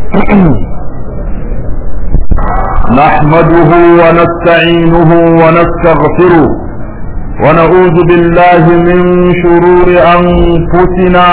نحمده ونستعينه ونستغفره ونعوذ بالله من شرور أنفسنا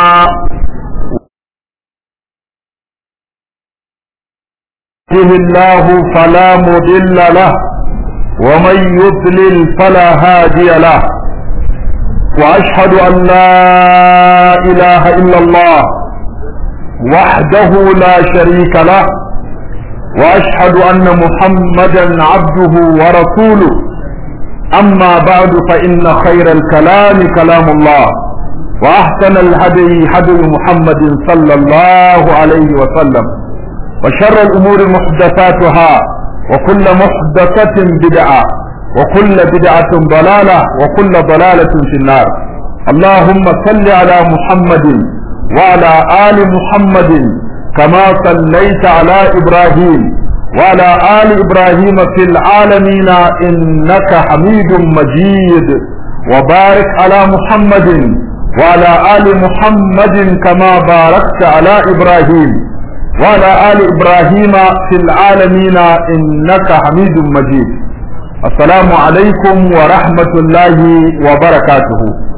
يهده الله فلا مضل له ومن يضلل فلا هادي له واشهد ان لا اله الا الله وحده لا شريك له واشهد ان محمدا عبده ورسوله اما بعد فان خير الكلام كلام الله واحسن الهدي هدي محمد صلى الله عليه وسلم وشر الأمور محدثاتها وكل محدثة بدعة وكل بدعة ضلالة وكل ضلالة في النار اللهم صل على محمد وعلى آل محمد كما صليت على إبراهيم وعلى آل إبراهيم في العالمين إنك حميد مجيد وبارك على محمد وعلى آل محمد كما باركت على إبراهيم وعلى آل إبراهيم في العالمين إنك حميد مجيد السلام عليكم ورحمة الله وبركاته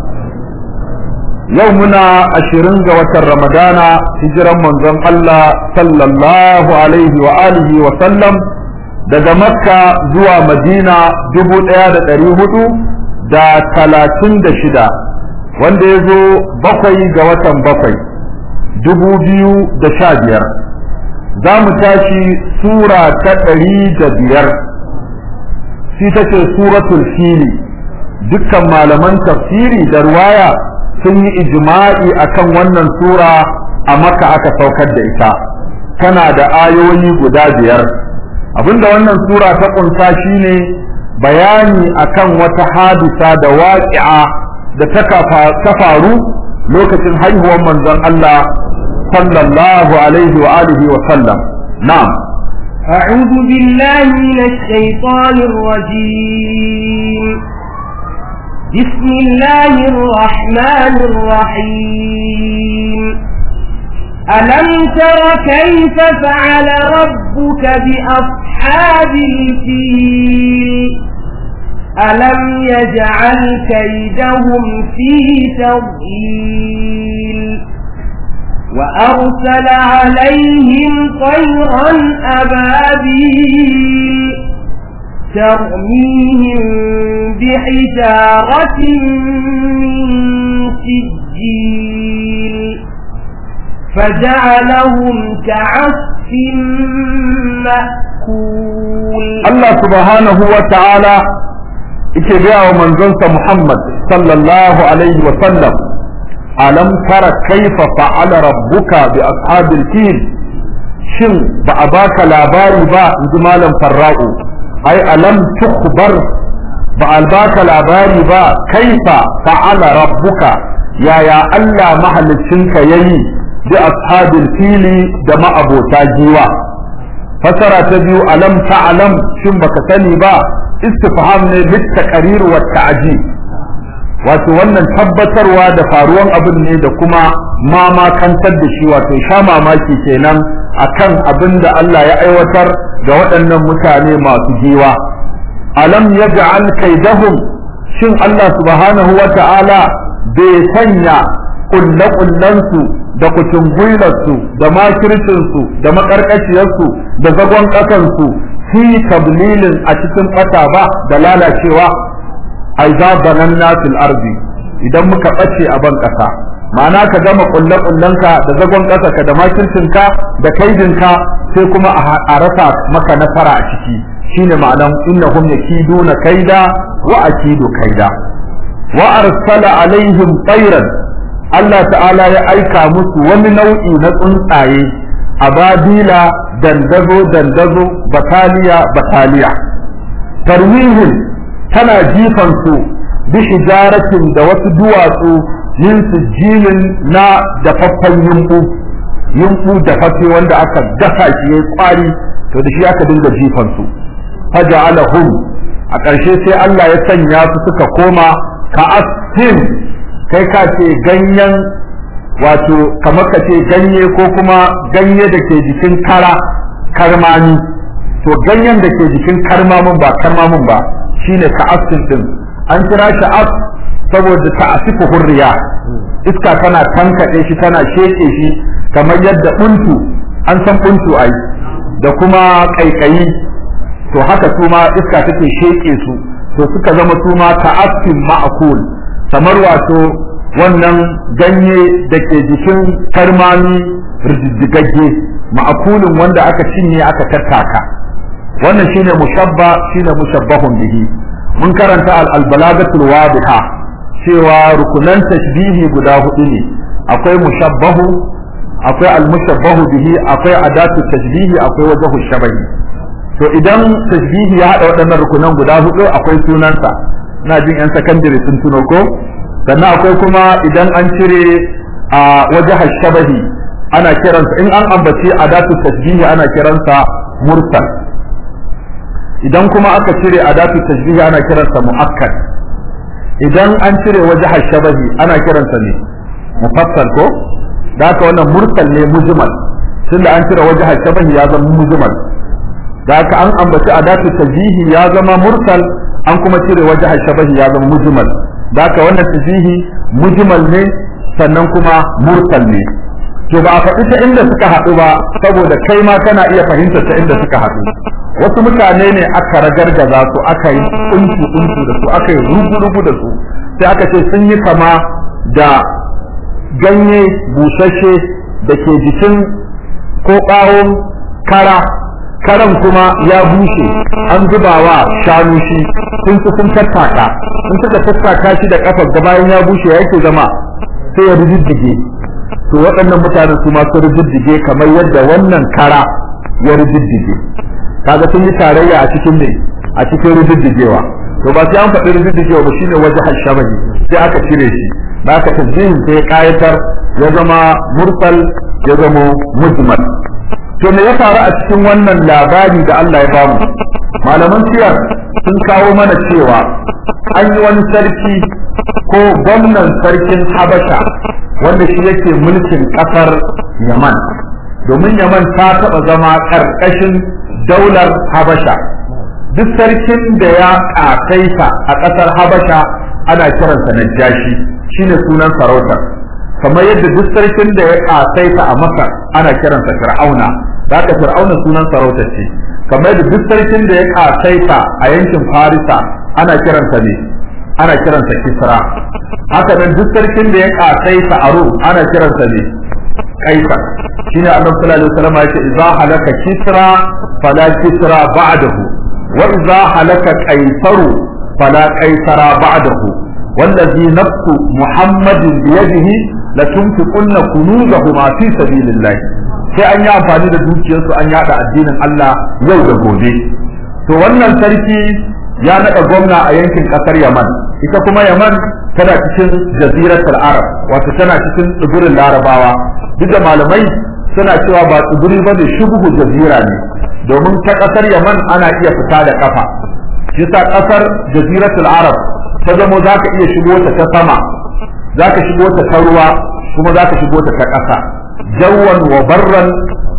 يومنا عشرين جوة رمضان هجرا منزل الله صلى الله عليه وآله وسلم daga makka zuwa madina dubu ɗaya da ɗari hudu da talatin da shida wanda ya zo bakwai ga watan bakwai dubu biyu da sha biyar za mu tashi sura ta ɗari da biyar shi ta ce suratul fili dukkan malaman tafsiri da ruwaya sun yi ijma'i akan wannan sura a maka aka saukar da ita tana da ayoyi guda biyar abinda wannan sura ta ƙunsa shine bayani akan wata hadisa da waƙi'a da ta faru lokacin haihuwar manzon Allah صلى الله عليه وآله وسلم نعم أعوذ بالله من الشيطان الرجيم بسم الله الرحمن الرحيم ألم تر كيف فعل ربك بأصحاب الفيل ألم يجعل كيدهم في تضليل وأرسل عليهم طيرا أبابيل ترميهم بحجارة من سجيل فجعلهم كعصف مأكول الله سبحانه وتعالى اتباع منزلت محمد صلى الله عليه وسلم alam tara kaifa fa'ala rabbuka bi ashabil fil shin ba a baka labari ba inji malam farra'u ai alam tukhbar ba a baka labari ba kaifa fa'ala rabbuka yaya Allah mahaliccinka yayi bi ashabil fili da ma'abota giwa fasara ta biyu alam ta'lam shin baka sani ba istifham ne bit taqrir wa ta'jib wato wannan tabbatarwa da faruwan abin ne da kuma mamakantar da shi wato sha mamaki kenan akan abin da Allah ya aiwatar ga waɗannan mutane masu giwa alam yaj'al kaidahum shin Allah subhanahu wa ta'ala bai sanya kulle-kullensu da kucingullarsu da makircinsu da makarkaciyarsu da zagon ƙasansu fi tablilin a cikin ƙasa ba da lalacewa ai za bananna fil ardi idan muka bace a ban kasa ma'ana ka gama kulle kullenka da zagon kasa ka da makircinka da kaidinka sai kuma a rasa maka nasara a ciki shine ma'anan innahum yakiduna kaida wa akidu kaida wa arsala alaihim tayran Allah ta'ala ya aika musu wani nau'i na tsuntsaye ababila dandazo dandazo bataliya bataliya tarwihin tana jifan su bi hijaratin da wasu duwatsu min sujilin na dafaffen yumbu yumbu dafaffe wanda aka gasa shi yayi kwari to da shi aka dinga jifan su faja'alahum a ƙarshe sai Allah ya sanya su suka koma ka asfin kai ka ce ganyen wato kamar ka ce ganye ko kuma ganye da ke jikin kara karmami to ganyen da ke jikin karmamin ba karmamin ba shine ka'asin din an kira shi as saboda ta'asifu hurriya iska tana tankaɗe shi tana sheke shi kamar yadda buntu an san buntu ai da kuma kaikayi to haka su ma iska take sheke su to suka zama su ma ta'asin ma'akul kamar wato wannan ganye da ke jikin karmami rijijjigagge ma'akulin wanda aka cinye aka tattaka wannan shine mushabba shine mushabbahun bihi mun karanta al-balagatul wadiha cewa rukunan tashbihi guda hudu ne akwai mushabbahu akwai al-mushabbahu bihi akwai adatu tashbihi akwai wajhu shabahi to idan tashbihi ya hada waɗannan rukunan guda hudu akwai sunansa ina jin yan sakandare sun tuno ko sannan akwai kuma idan an cire a wajhu shabahi ana kiransa in an ambaci adatu tashbihi ana kiransa mursal idan kuma aka cire adatu tashbihi ana kiransa muakkad idan an cire wajh shabahi ana kiransa ne mufassal ko da haka wannan mursal ne mujmal tunda an cire wajh shabahi ya zama mujmal da haka an ambaci adatu tashbihi ya zama mursal an kuma cire wajh shabahi ya zama mujmal da haka wannan tashbihi mujmal ne sannan kuma mursal ne to ba a faɗi ta inda suka haɗu ba saboda kai ma kana iya fahimtar ta inda suka haɗu wasu mutane ne aka ragargaza su aka yi untu untu da su aka yi rugu rugu da su sai aka ce sun yi kama da ganye busasshe da ke jikin ko ɓawon kara karan kuma ya bushe an zubawa shanu shi sun ci sun tattaka sun suka tattaka shi da kafar da bayan ya bushe yake zama sai ya rididdige to waɗannan mutanen su ma su rididdige kamar yadda wannan kara ya rididdige kaga sun yi tarayya a cikin ne a cikin rididdigewa to ba sai an faɗi rididdigewa ba shine waje hashabahi sai aka cire shi da aka tajjihin sai kayatar ya zama mursal ya zama mujmal to me ya faru a cikin wannan labari da Allah ya bamu malaman siyar sun kawo mana cewa an yi wani sarki ko gwamnan sarkin habasha wanda shi yake mulkin kasar yaman domin yaman ta taɓa zama ƙarƙashin daular habasha duk sarkin da ya ƙasaita a ƙasar habasha ana kiransa najashi shine sunan sarautar kamar yadda duk sarkin da ya ƙasaita a masar ana kiransa fir'auna da ka fir'auna sunan sarautar ce kamar yadda duk sarkin da ya ƙasaita a yankin farisa ana kiransa ne ana kiransa kisra haka nan duk sarkin da ya ƙasaita a rum ana kiransa ne kaisar shine annabi sallallahu alaihi wasallam yace idza halaka kisra fala kisra ba'dahu wa idza halaka qaisaru fala qaisara ba'dahu والذي نفس محمد بيده لتنفقن كنوزهما في سبيل الله sai an yi amfani da dukiyarsu an yada addinin Allah yau da gobe to wannan sarki ya naɗa gwamna a yankin ƙasar Yaman ita kuma Yaman tana cikin jaziratul Arab wato tana cikin tsibirin Larabawa duk da malamai suna cewa ba tsibiri ba da shubuhu jazira ne domin ta ƙasar Yaman ana iya fita da kafa shi sa ƙasar jaziratul Arab ta zamo za ka iya shigo ta ta sama za ka shigo ta ta ruwa kuma za ka shigo ta ta ƙasa jawwan wa barran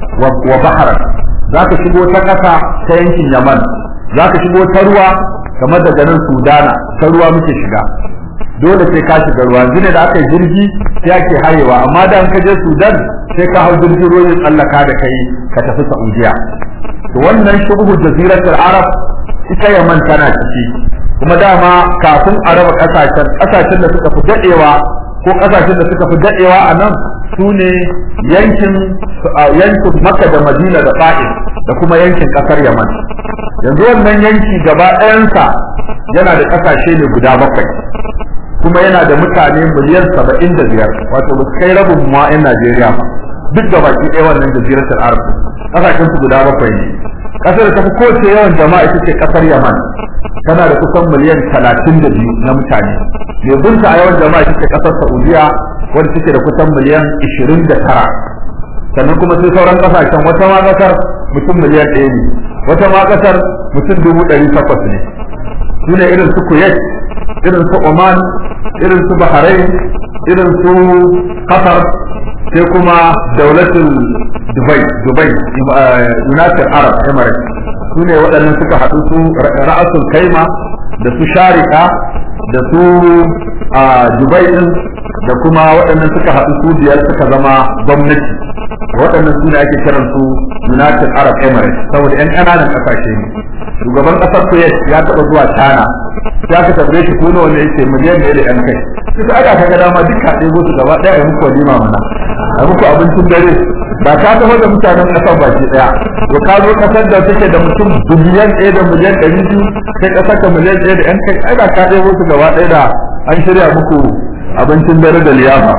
wa baharan za ka shigo ta ƙasa ta yankin Yaman za ka shigo ta ruwa kamar daga nan Sudana ta ruwa muke shiga dole sai ka shiga ruwa yanzu ne da aka yi jirgi sai ake hayewa amma da ka je Sudan sai ka hau jirgin ruwa ya tsallaka da kai ka tafi Saudiya to wannan shubuhu jaziratul Arab ita Yaman tana ciki kuma dama kafin a raba kasashen kasashen da suka fi dadewa ko kasashen da suka fi dadewa a nan su ne yankin yankin Makka da Madina da Ta'if da kuma yankin kasar Yaman yanzu wannan yanki gaba ɗayansa yana da kasashe ne guda bakwai kuma yana da mutane miliyan saba'in da biyar wato ba su kai rabin ma 'yan Najeriya ba duk da baki ɗaya wannan jaziratul Arab kasashen su guda bakwai ne kasar da ta fi kowace yawan jama'a ita ce kasar Yaman tana da kusan miliyan talatin da biyu na mutane mai bunta a yawan jama'a ita ce kasar Saudiya wanda take da kusan miliyan ishirin da tara sannan kuma sai sauran kasashen wata ma kasar mutum miliyan ɗaya ne wata ma kasar mutum dubu ɗari takwas ne su ne irin su Kuwait irin su Oman irin su Bahrain irin su Qatar sai kuma daulatul Dubai Dubai United Arab Emirates su ne waɗannan suka haɗu su ra'asul kaima da su sharika da su a Dubai din da kuma waɗannan suka haɗu su biyar suka zama gwamnati waɗannan su ne ake kiran su United Arab Emirates saboda ƴan ƙananan ƙasashe ne shugaban ƙasar Kuwait ya taɓa zuwa China ya ka tambaye shi ko nawa ne yake miliyan ɗaya da ƴan kai sai aka kaga dama duka ɗebo su gaba ɗaya ya muku walima mana a muku abincin dare ba ka taho da mutanen ƙasar baki ɗaya to ka zo ƙasar da take da mutum biliyan ɗaya da miliyan ɗari biyu sai ƙasar ka miliyan ɗaya da ƴan kai ai ba ka ɗebo su gaba ɗaya da an shirya muku abincin dare da liyafa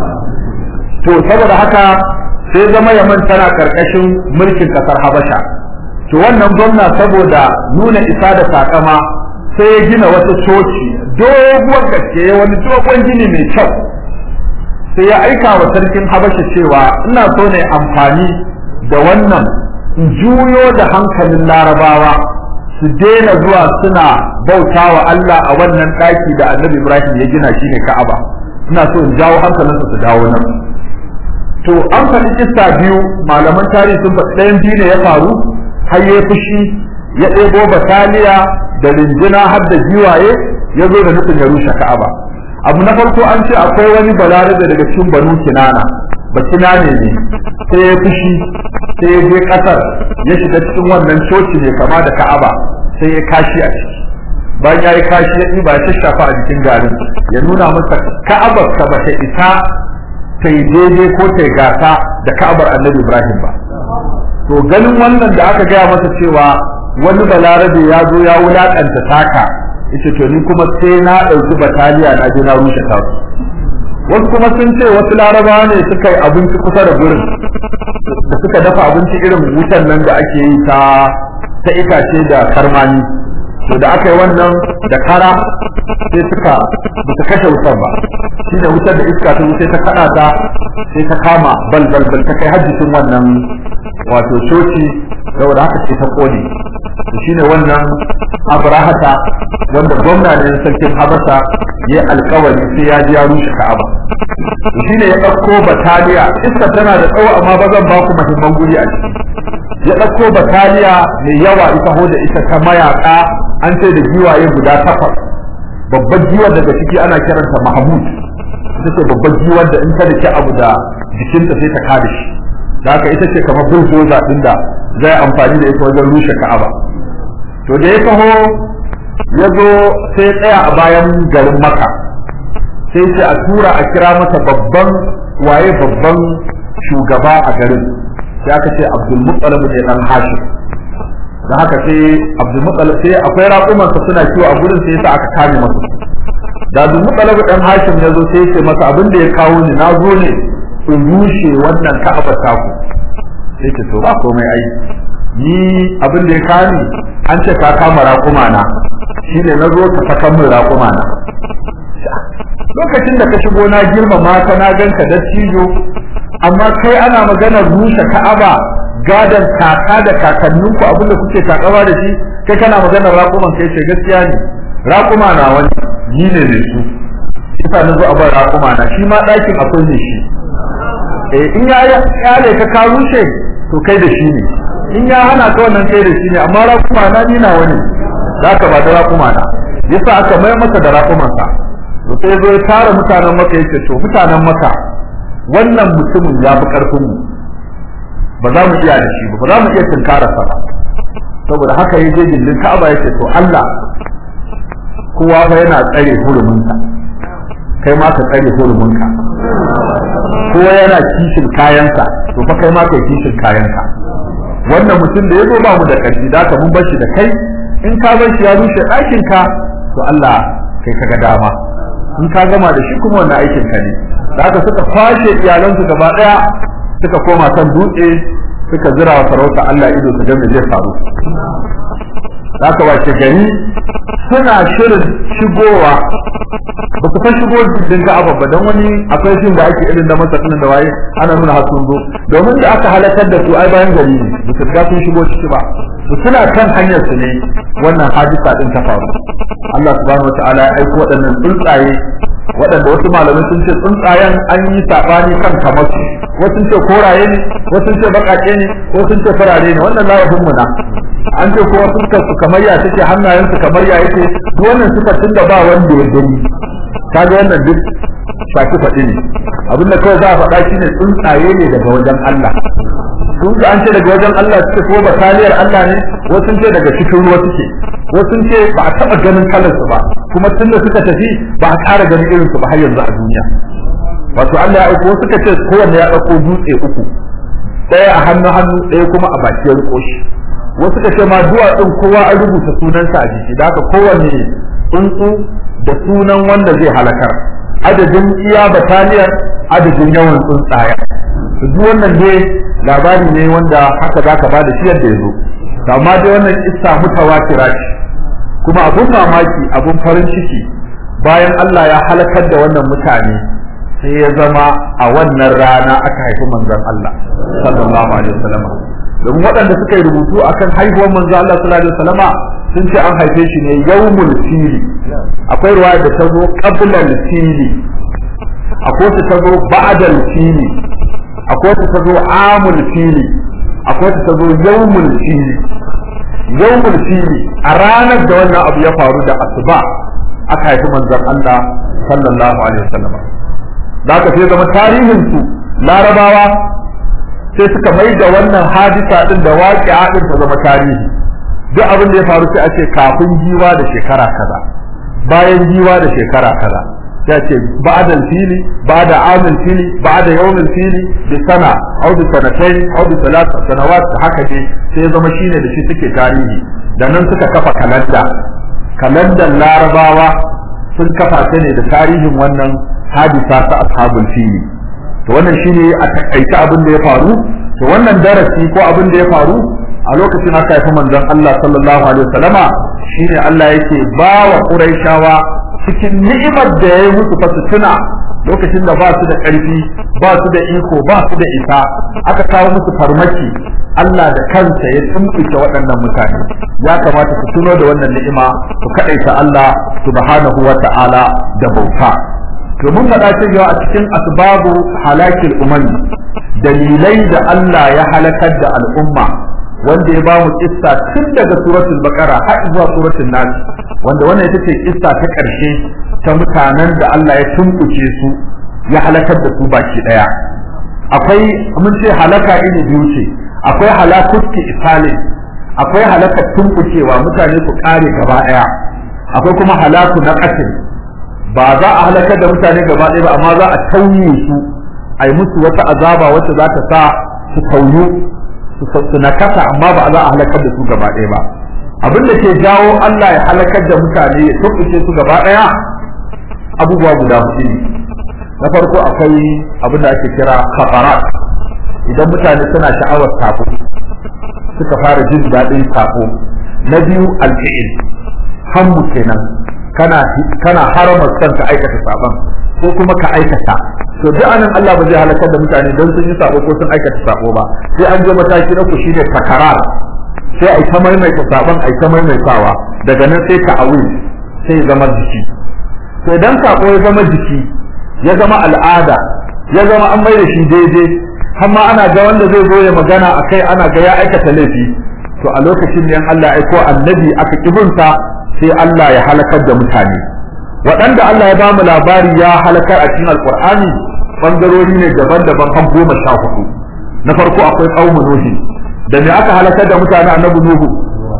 to saboda haka sai zama yaman tana karkashin mulkin kasar habasha to wannan gwamna saboda nuna isa da takama sai ya gina wata coci doguwar gaske wani dogon gini mai kyau sai ya aika wa sarkin habasha cewa ina so ne amfani da wannan in juyo da hankalin larabawa su daina zuwa suna bauta wa Allah a wannan ɗaki da annabi Ibrahim ya gina shi ne Ka'aba ina so in jawo hankalinsu su dawo nan to an faɗi kissa biyu malaman tarihi sun faɗi ɗayan biyu ne ya faru har ya fushi ya ɗebo bataliya da rinjina har da giwaye ya zo da nufin ya rushe Ka'aba abu na farko an ce akwai wani balarabe daga cikin banu kinana ba kinane ne sai ya fushi sai ya je kasar ya shiga cikin wannan coci ne kama da ka'aba sai ya kashi a ciki bayan ya yi kashi ya ɗiba ya shafa a jikin garin ya nuna masa ka'abar ka bata isa ta yi daidai ko ta yi gasa da ka'abar annabi ibrahim ba to ganin wannan da aka gaya masa cewa wani balarabe ya zo ya wulaƙanta taka yace to ni kuma sai na ɗauki bataliya na je na rushe tasu wasu kuma sun ce wasu larabawa ne suka yi abinci kusa da gurin da suka dafa abinci irin wutan nan da ake yi ta ta itace da karmani to da aka yi wannan da kara sai suka ba su kashe wutar ba shi da wutar da iska ta sai ta kada ta sai ta kama bal bal bal ta kai hajjisin wannan wato coci saboda haka sai ta kone to shine wannan abrahata wanda gwamna ne sarkin habasa ya alkawari sai ya ji ya rushe ka'aba to shine ya ɗauko bataliya iska tana da tsawo amma ba zan ba ku muhimman guri a ciki ya ɗauko bataliya mai yawa ita ho da ita ta mayaka an ce da giwaye guda takwas babbar giwar daga ciki ana kiranta mahmud ita ce babbar giwar da in ta dake abu da jikinta sai ta kada shi da haka ita ce kamar bulldozer din da zai amfani da ita wajen rushe ka'aba to da ya taho ya zo sai tsaya a bayan garin maka sai ce a tura a kira masa babban waye babban shugaba a garin sai aka ce abdul muttalib ne dan hashim da haka sai abdul muttalib sai akwai raƙumansa suna kiwo a gurin sai yasa aka kame masa da abdul muttalib dan hashim ya zo sai ce masa abin da ya kawo ni na zo ne in rushe wannan ka'aba taku sai ce to ba komai ai ni abin da ya kawo ni an ce ka kama raƙuma na shine na zo ka saka min raƙuma na lokacin da ka shigo na girmama ka na ganka da cijo amma kai ana maganar rushe ka'aba gadan kaka da kakanninku abinda kuke takawa da shi kai kana maganar raƙuman kai ce gaskiya ne raƙuma na wani ni ne ne su isa na zo a bar raƙuma na shi ma ɗakin akwai ne shi eh in ya yale ka ka rushe to kai da shi ne in ya hana ka wannan kai da shi ne amma raƙuma na ni na wani za ka ba da raƙuma na yasa aka mai masa da raƙumansa to sai zo ya tara mutanen maka yace to mutanen maka wannan mutumin ya fi karfin mu ba za mu iya da shi ba ba za mu iya tunkara sa ba saboda haka ya je gindin Ka'aba yace to Allah kowa fa yana tsare huruminsa kai ma ka tsare huruminka kowa yana kishin kayansa to fa kai ma kai kishin kayanka wannan mutum da ya zo ba mu da ƙarfi da ka mun bar shi da kai in ka bar shi ya rushe ɗakin ka to Allah kai kaga dama in ka gama da shi kuma wannan aikin ka ne da haka suka kwashe iyalansu gaba daya suka koma kan dutse suka zira wa sarauta Allah ido su ga me zai faru haka wace gari suna shirin shigowa ba su fa shigo din ga abba dan wani akwai shin da ake irin da masa da waye ana nuna har sun zo domin da aka halakar da su ai bayan gari ne ba su ga sun shigo ciki ba su suna kan hanyar su ne wannan hadisa din ta faru Allah subhanahu wataala ya aiko waɗannan tsuntsaye waɗanda wasu malamai sun ce tsuntsayen an yi saɓani kan kamar su wasu ce koraye ne wasu ce baƙaƙe ne wasu ce farare ne wannan layafin mu na an ce kuma fuskar su kamar ya take hannayen su kamar ya yake duk wannan suka tun da ba wanda ya gani kaga wannan duk shaki faɗi ne abinda kawai za a faɗa shine tsuntsaye ne daga wajen Allah sun ji an ce daga wajen Allah suke ko bataliyar Allah ne wasu ce daga cikin ruwa suke wasu ce ba a taɓa ganin kalarsu ba kuma tun da suka tafi ba a ƙara ganin irinsu ba har yanzu a duniya wato Allah ya aiko suka ce kowanne ya ɗauko dutse uku ɗaya a hannu hannu ɗaya kuma a baki ya riko shi wasu suka ce ma duwatsun kowa an rubuta sunansa a jiki da haka kowanne tsuntsu da sunan wanda zai halakar adadin iya bataliyar adadin yawan tsuntsaye duk wannan ne labari ne wanda haka zaka ba da shi yadda ya zo amma dai wannan kissa mutawatira ce kuma abun mamaki abun farin ciki bayan Allah ya halakar da wannan mutane sai ya zama a wannan rana aka haifi manzon Allah sallallahu alaihi wasallam domin waɗanda suka yi rubutu akan haihuwar manzon Allah sallallahu alaihi wasallama sun ce an haife shi ne yawmul fili akwai ruwaya da ta zo qabla fili akwai ta zo ba'da fili akwai ta zo amul fili akwai ta zo yawmul fili yawmul fili a ranar da wannan abu ya faru da asuba aka haifi manzon Allah sallallahu alaihi wasallam da aka sai zama tarihin su larabawa sai suka mai da wannan hadisa din da waqi'a din ta zama tarihi duk abin da ya faru sai a ce kafin jiwa da shekara kaza bayan jiwa da shekara kaza sai a ce ba'da fili ba'da amil fili ba'da yawmil fili bi sana aw bi sanatayn aw bi thalath sanawat haka dai sai ya zama shine da shi suke tarihi da nan suka kafa kalanda kalandar larabawa sun kafa ta ne da tarihin wannan hadisa ta ashabul fili to wannan shine a takaice abin da ya faru to wannan darasi ko abin da ya faru a lokacin aka haifi manzon Allah sallallahu alaihi wasallama shine Allah yake ba wa Qurayshawa cikin ni'imar da ya yi musu fasutuna lokacin da ba su da ƙarfi ba su da iko ba su da isa aka kawo musu farmaki Allah da kansa ya tumɓuke waɗannan mutane ya kamata su tuno da wannan ni'ima su kaɗaita Allah subhanahu wa ta'ala da bauta to mun faɗa cewa a cikin asbabu halakil umami dalilai da Allah ya halakar da al'umma wanda ya bamu kissa tun daga suratul baqara har zuwa suratul nas wanda wannan ita ce kissa ta ƙarshe ta mutanen da Allah ya tumbuke su ya halakar da su baki daya akwai mun ce halaka iri biyu ce akwai halakutti isalin akwai halakar tumbukewa mutane su kare gaba daya akwai kuma halaku na qatil ba za a halakar da mutane gaba daya ba amma za a tauye su a yi musu wata azaba wacce za ta sa su tauyu su nakasa amma ba za a halakar da su gaba ɗaya ba abin da ke jawo Allah ya halakar da mutane ya tukuce su gaba ɗaya abubuwa guda hudu ne na farko akwai abin da ake kira kafarat idan mutane suna sha'awar sako suka fara jin daɗin sako na biyu alfi'il hammu kenan kana kana haramar son ka aikata sabon ko kuma ka aikata to duk anan Allah ba zai halakar da mutane don sun yi sabo ko sun aikata sabo ba sai an je mataki na ku shine takarar sai ai ta maimaita sabon ai ta maimaitawa daga nan sai ka awi sai zama jiki to idan sabo ya zama jiki ya zama al'ada ya zama an mai da shi daidai har ma ana ga wanda zai zo ya magana akai ana ga ya aikata laifi to a lokacin ne Allah ya aiko annabi aka kibinsa sai Allah ya halakar da mutane waɗanda Allah ya ba mu labari ya halakar a cikin alkur'ani bangarori ne daban-daban har goma sha hudu na farko akwai ƙaumu nuhi da me aka halakar da mutane annabi nuhu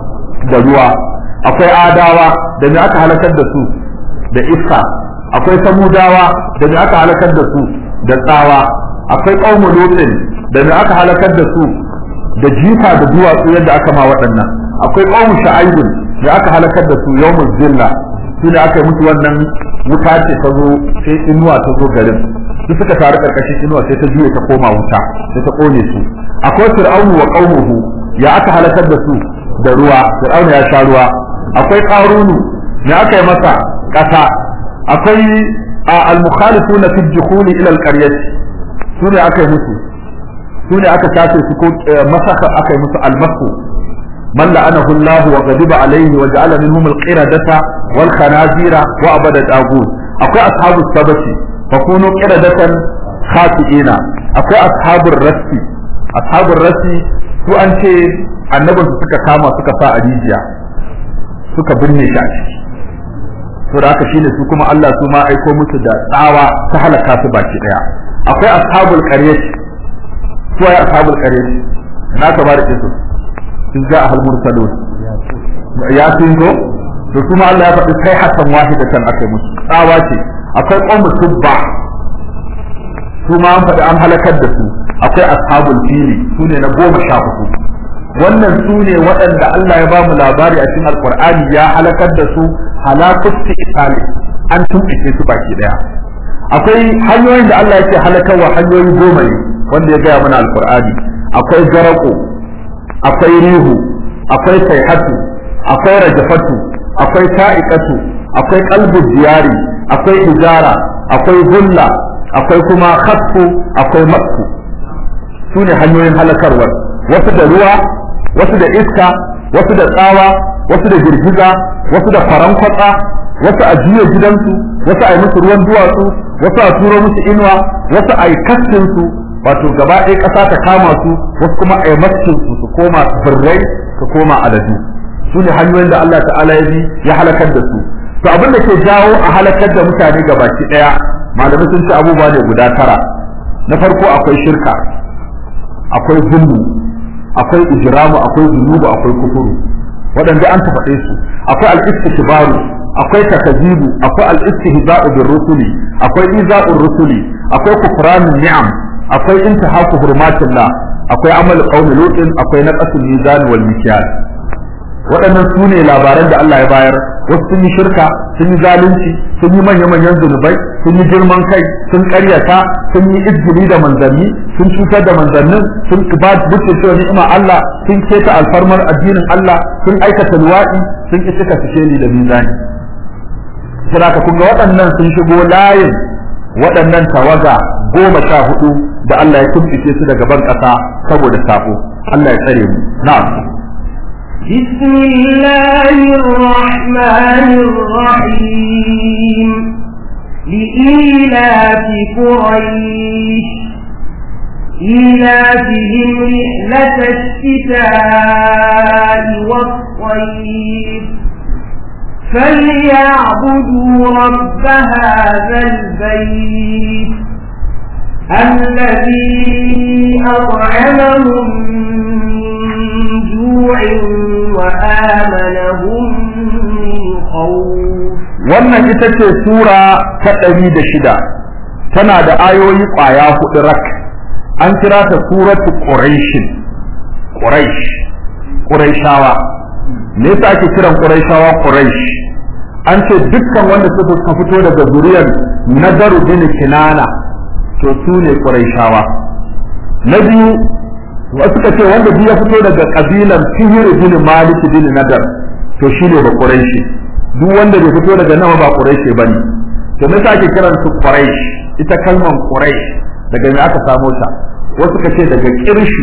da ruwa akwai adawa da me aka halakar da su da iska akwai samudawa da me aka halakar da su da tsawa akwai ƙaumu lutin da me aka halakar da su da jifa da duwatsu yadda aka ma waɗannan akwai ƙaumu sha'aibun da aka halakar da su yawmuz zilla su ne aka yi musu wannan wuta ce ta zo sai inuwa ta zo garin su suka taru karkashin inuwa sai ta juye ta koma wuta sai ta kone su akwai fir'aunu wa qaumuhu ya aka halakar da su da ruwa fir'aunu ya sha ruwa akwai qarunu ya aka yi masa kasa akwai al-mukhalifuna fi dukhuli ila al-qaryati su ne aka yi musu su ne aka tace su ko masaka aka yi musu al-masu من لعنه الله وغضب عليه وجعل منهم القردة والخنازير وعبد الطاغوت akwai ashabu sabati fa kunu qiradatan khati'ina akwai ashabur rasi ashabur rasi su an ce annabin su suka kama suka sa a rijiya suka binne shi a ciki to da haka shine su kuma Allah su ma aiko musu da tsawa ta halaka su baki daya akwai ashabul qaryati su ay ashabul qaryati na ka bada su sun ga ahal mursalun ya sun go to kuma Allah ya faɗi kai hasan wahidatan akai musu tsawa ce akwai qawmu tubba su ma an faɗi an halakar da su akwai ashabul fili su ne na goma sha hudu wannan su ne waɗanda Allah ya ba mu labari a cikin alqur'ani ya halakar da su halakusti itali an tumɓuke su baki daya akwai hanyoyin da Allah yake halakarwa hanyoyi goma ne wanda ya gaya mana alqur'ani akwai garako akwai rihu akwai sayhatu akwai rajafatu akwai ta'iqatu akwai qalbu diyari akwai hijara akwai hulla akwai kuma khasfu akwai masku su ne hanyoyin halakarwar wasu da ruwa wasu da iska wasu da tsawa wasu da girgiza wasu da faran kwatsa wasu a juya gidansu wasu a yi musu ruwan duwatsu wasu a turo musu inuwa wasu a yi su wato gaba ɗaya ƙasa ta kama su wasu kuma a yi su su koma birrai su koma aladu su ne hanyoyin da Allah ta'ala ya bi ya halakar da su to abin da ke jawo a halakar da mutane gabaki ɗaya malamai sun ce abubuwa ne guda tara na farko akwai shirka akwai zulmu akwai ijramu akwai zunubu akwai kufuru waɗanda an ta faɗe su akwai al-istikbaru akwai takazibu akwai al-istihza'u bir rusuli akwai iza'ur rusuli akwai kufranun ni'am akwai intihaku hurmatillah akwai amal qaumi lutin akwai naqasul mizan wal mikyal waɗannan su ne labaran da Allah ya bayar wasu sun yi shirka sun yi zalunci sun yi manya-manyan zunubai sun yi girman kai sun karyata sun yi izgili da manzanni sun cutar da manzannin sun ba dukkan cewa ni'ima Allah sun keta alfarmar addinin Allah sun aikata luwaɗi sun ki cika ni da mizani saboda kun ga waɗannan sun shigo layin waɗannan tawaga goma sha hudu da Allah ya tumfice su daga ban ƙasa saboda sabo Allah ya tsare mu na'am بسم الله الرحمن الرحيم لإيلاف قريش إيلافهم رحلة الشتاء والصيف فليعبدوا رب هذا البيت الذي أطعمهم من جوع وآمنهم من خوف wannan ita ce sura ta ɗari da shida tana da ayoyi ƙwaya huɗu rak an kira ta suratu ƙuraishin ƙuraish ƙuraishawa me yasa ake kiran ƙuraishawa ƙuraish an ce dukkan wanda suka fito daga zuriyar nadaru bin kinana to su ne ƙuraishawa na biyu wasu ka ce wanda biyu ya fito daga ƙabilan fihir bin malik bin nadar to shi ne ba ƙuraishi duk wanda bai fito daga nawa ba ƙuraishi ba ne to me yasa ake kiran su ƙuraish ita kalmar ƙuraish daga me aka samo ta wasu ka ce daga ƙirshi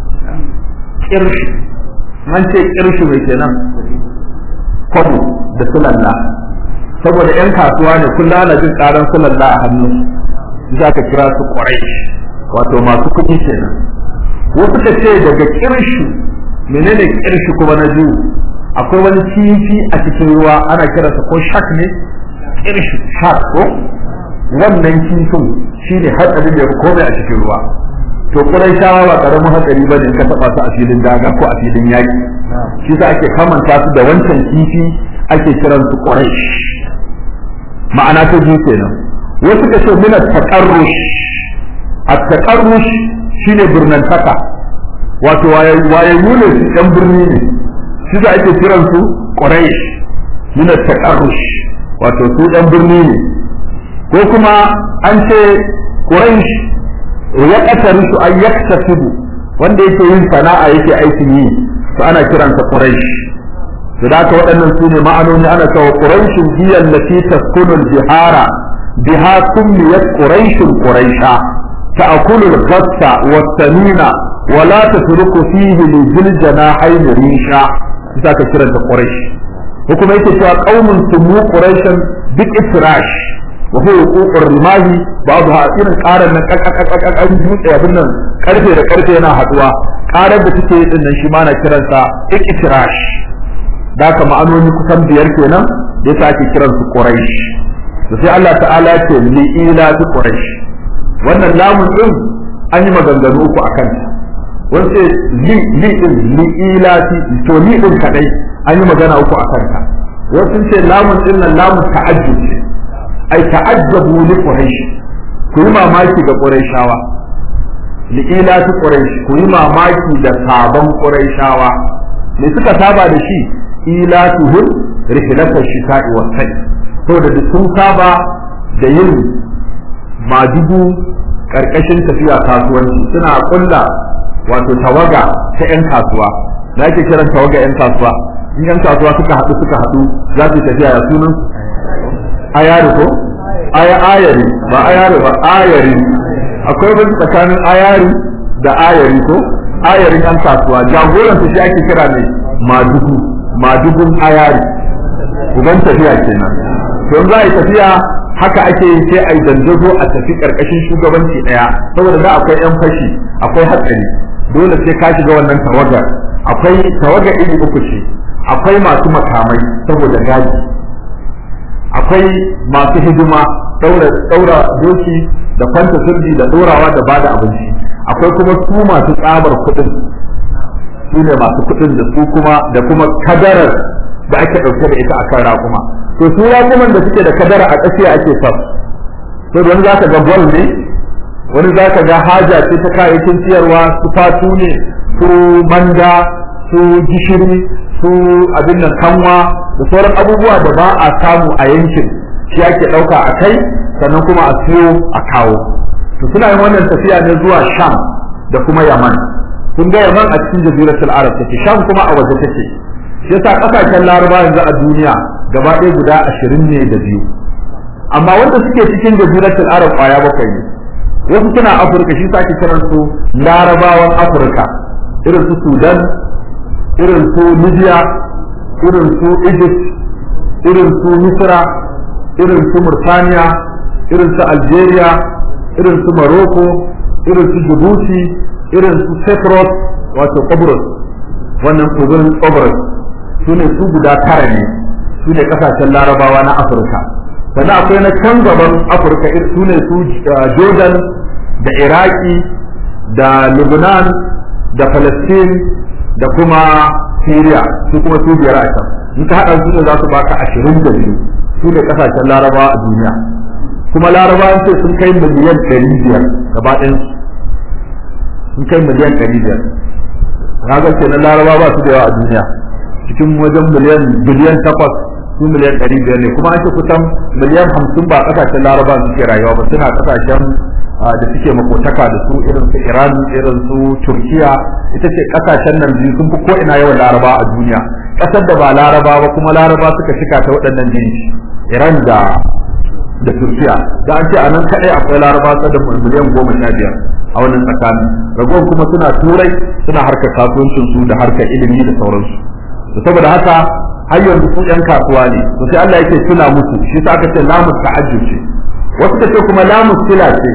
ƙirshi man ce ƙirshi mai kenan kwabo da sulalla saboda 'yan kasuwa ne kullum ana jin ƙaran sulalla a hannu za ka kira su ƙwarai wato masu kuɗi kenan wasu ka ce daga kirshi menene kirshi kuma na biyu akwai wani kifi a cikin ruwa ana kiransa ko shak ne kirshi shak ko wannan kifin shine hatsarin da ya komai a cikin ruwa to kurai shawa ba karamin hatsari bane in ka taba su a filin daga ko a filin yaki shi sa ake kamanta su da wancan kifi ake kiransu ƙwarai ma'ana ta biyu kenan wasu ka ce mina taƙarrush a taƙarrush shine birnantaka wato wayayyu ne su ɗan birni ne shi da ake kiran su ƙwarai mina taƙarrush wato su ɗan birni ne ko kuma an ce ƙwarai ya ƙasar su an yaktasibu wanda yake yin sana'a yake aikin yi to ana kiransa ƙwarai to da haka waɗannan su ne ma'anoni ana cewa ƙuraishin hiya allati taskunu al-bihara biha kummiyat quraishun quraisha ta'kulu al-ghassa was-samina wa la tatruku fihi li zil janahayn risha za ka kiranta quraish ko kuma yake cewa qaumun sumu quraishan bi ifrash wa huwa wuqu'ur rimahi ba'dha irin karan nan kakakakakak dutse abin nan karfe da karfe yana haduwa karar da take yi din nan shi ma na kiransa iktirash da ka ma'anoni kusan biyar kenan da yasa ake kiransu quraish to sai Allah ta'ala ce li ila tu quraish wannan lamun din an yi maganganu uku akan ta wance li li din li ila to li din kadai an yi magana uku akan ta wasu ce lamun din nan lamun ta'ajjub ce ai ta'ajjabu li quraish ku yi mamaki ga quraishawa li ila tu quraish ku yi mamaki da sabon quraishawa me suka saba da shi ila tuhum rihlatash shita'i was sayf to da sun saba da yin madugu karkashin tafiya kasuwanci suna kulla wato tawaga ta yan kasuwa na ake kiran tawaga yan kasuwa in yan kasuwa suka haɗu suka haɗu za su tafiya ya sunan ayari ko aya ayari ba ayari ba ayari akwai wani tsakanin ayari da ayari ko ayarin yan kasuwa jagoran su shi ake kira ne madugu madugun ayari uban tafiya kenan to za a yi tafiya haka ake yi sai a yi dandazo a tafi karkashin shugabanci daya saboda da akwai yan fashi akwai hatsari dole sai ka shiga wannan tawaga akwai tawaga iri uku ce akwai masu makamai saboda gaji akwai masu hidima daura daura doki da kwanta sirri da dorawa da bada abinci akwai kuma su masu tsabar kuɗin su ne masu kuɗin da su kuma da kuma kadarar da ake ɗauke da ita akan raƙuma to su raƙuman da suke da kadara a tsakiya ake sa to wani za ka ga gwal ne wani za ka ga haja ce ta kayayyakin siyarwa su fatu ne su manda su gishiri su abin nan kanwa da sauran abubuwa da ba a samu a yankin shi ake ɗauka a kai sannan kuma a siyo a kawo to suna yin wannan tafiya ne zuwa sham da kuma yaman kun ga yaman a cikin jaziratul arab take sham kuma a waje take shi yasa kasashen laraba yanzu a duniya gaba ɗaya guda ashirin ne da biyu amma wanda suke cikin jaziratul arab kwaya bakwai ne wasu suna afirka shi ake kiran su larabawan afirka irin su sudan irin su libya irin su egypt irin su misra irin su murtaniya irin su algeria irin su morocco irin su djibouti irin su cyprus wato Qobrus wannan tsibirin Qobrus su ne su guda tara ne su ne kasashen larabawa na Afirka sannan akwai na can gaban Afirka su ne su Jordan da Iraki da Lebanon da Palestine da kuma Syria su kuma su biyar a can in ka haɗa su ne za su baka ashirin da biyu su ne kasashen larabawa a duniya kuma larabawan ce sun kai miliyan ɗari biyar gaba ɗayansu sun kai miliyan ɗari biyar kaga kenan laraba ba su da yawa a duniya cikin wajen miliyan biliyan takwas su miliyan ɗari biyar ne kuma an ce kusan miliyan hamsin ba ƙasashen laraba suke rayuwa ba suna ƙasashen da suke makotaka da su irin su iran irin su turkiya ita ce ƙasashen nan biyu sun fi ko ina yawan laraba a duniya ƙasar da ba laraba ba kuma laraba suka shika ta waɗannan jinsi iran da da turkiya da an ce a nan kaɗai akwai laraba da miliyan goma sha biyar a wannan tsakanin ragowar kuma suna turai suna harkar kasuwancin su da harkar ilimi da sauransu to saboda haka har yanzu su yan kasuwa ne to sai Allah yake tuna musu shi sa aka ce lamus ta'ajjub ce wasu kace kuma lamus sila ce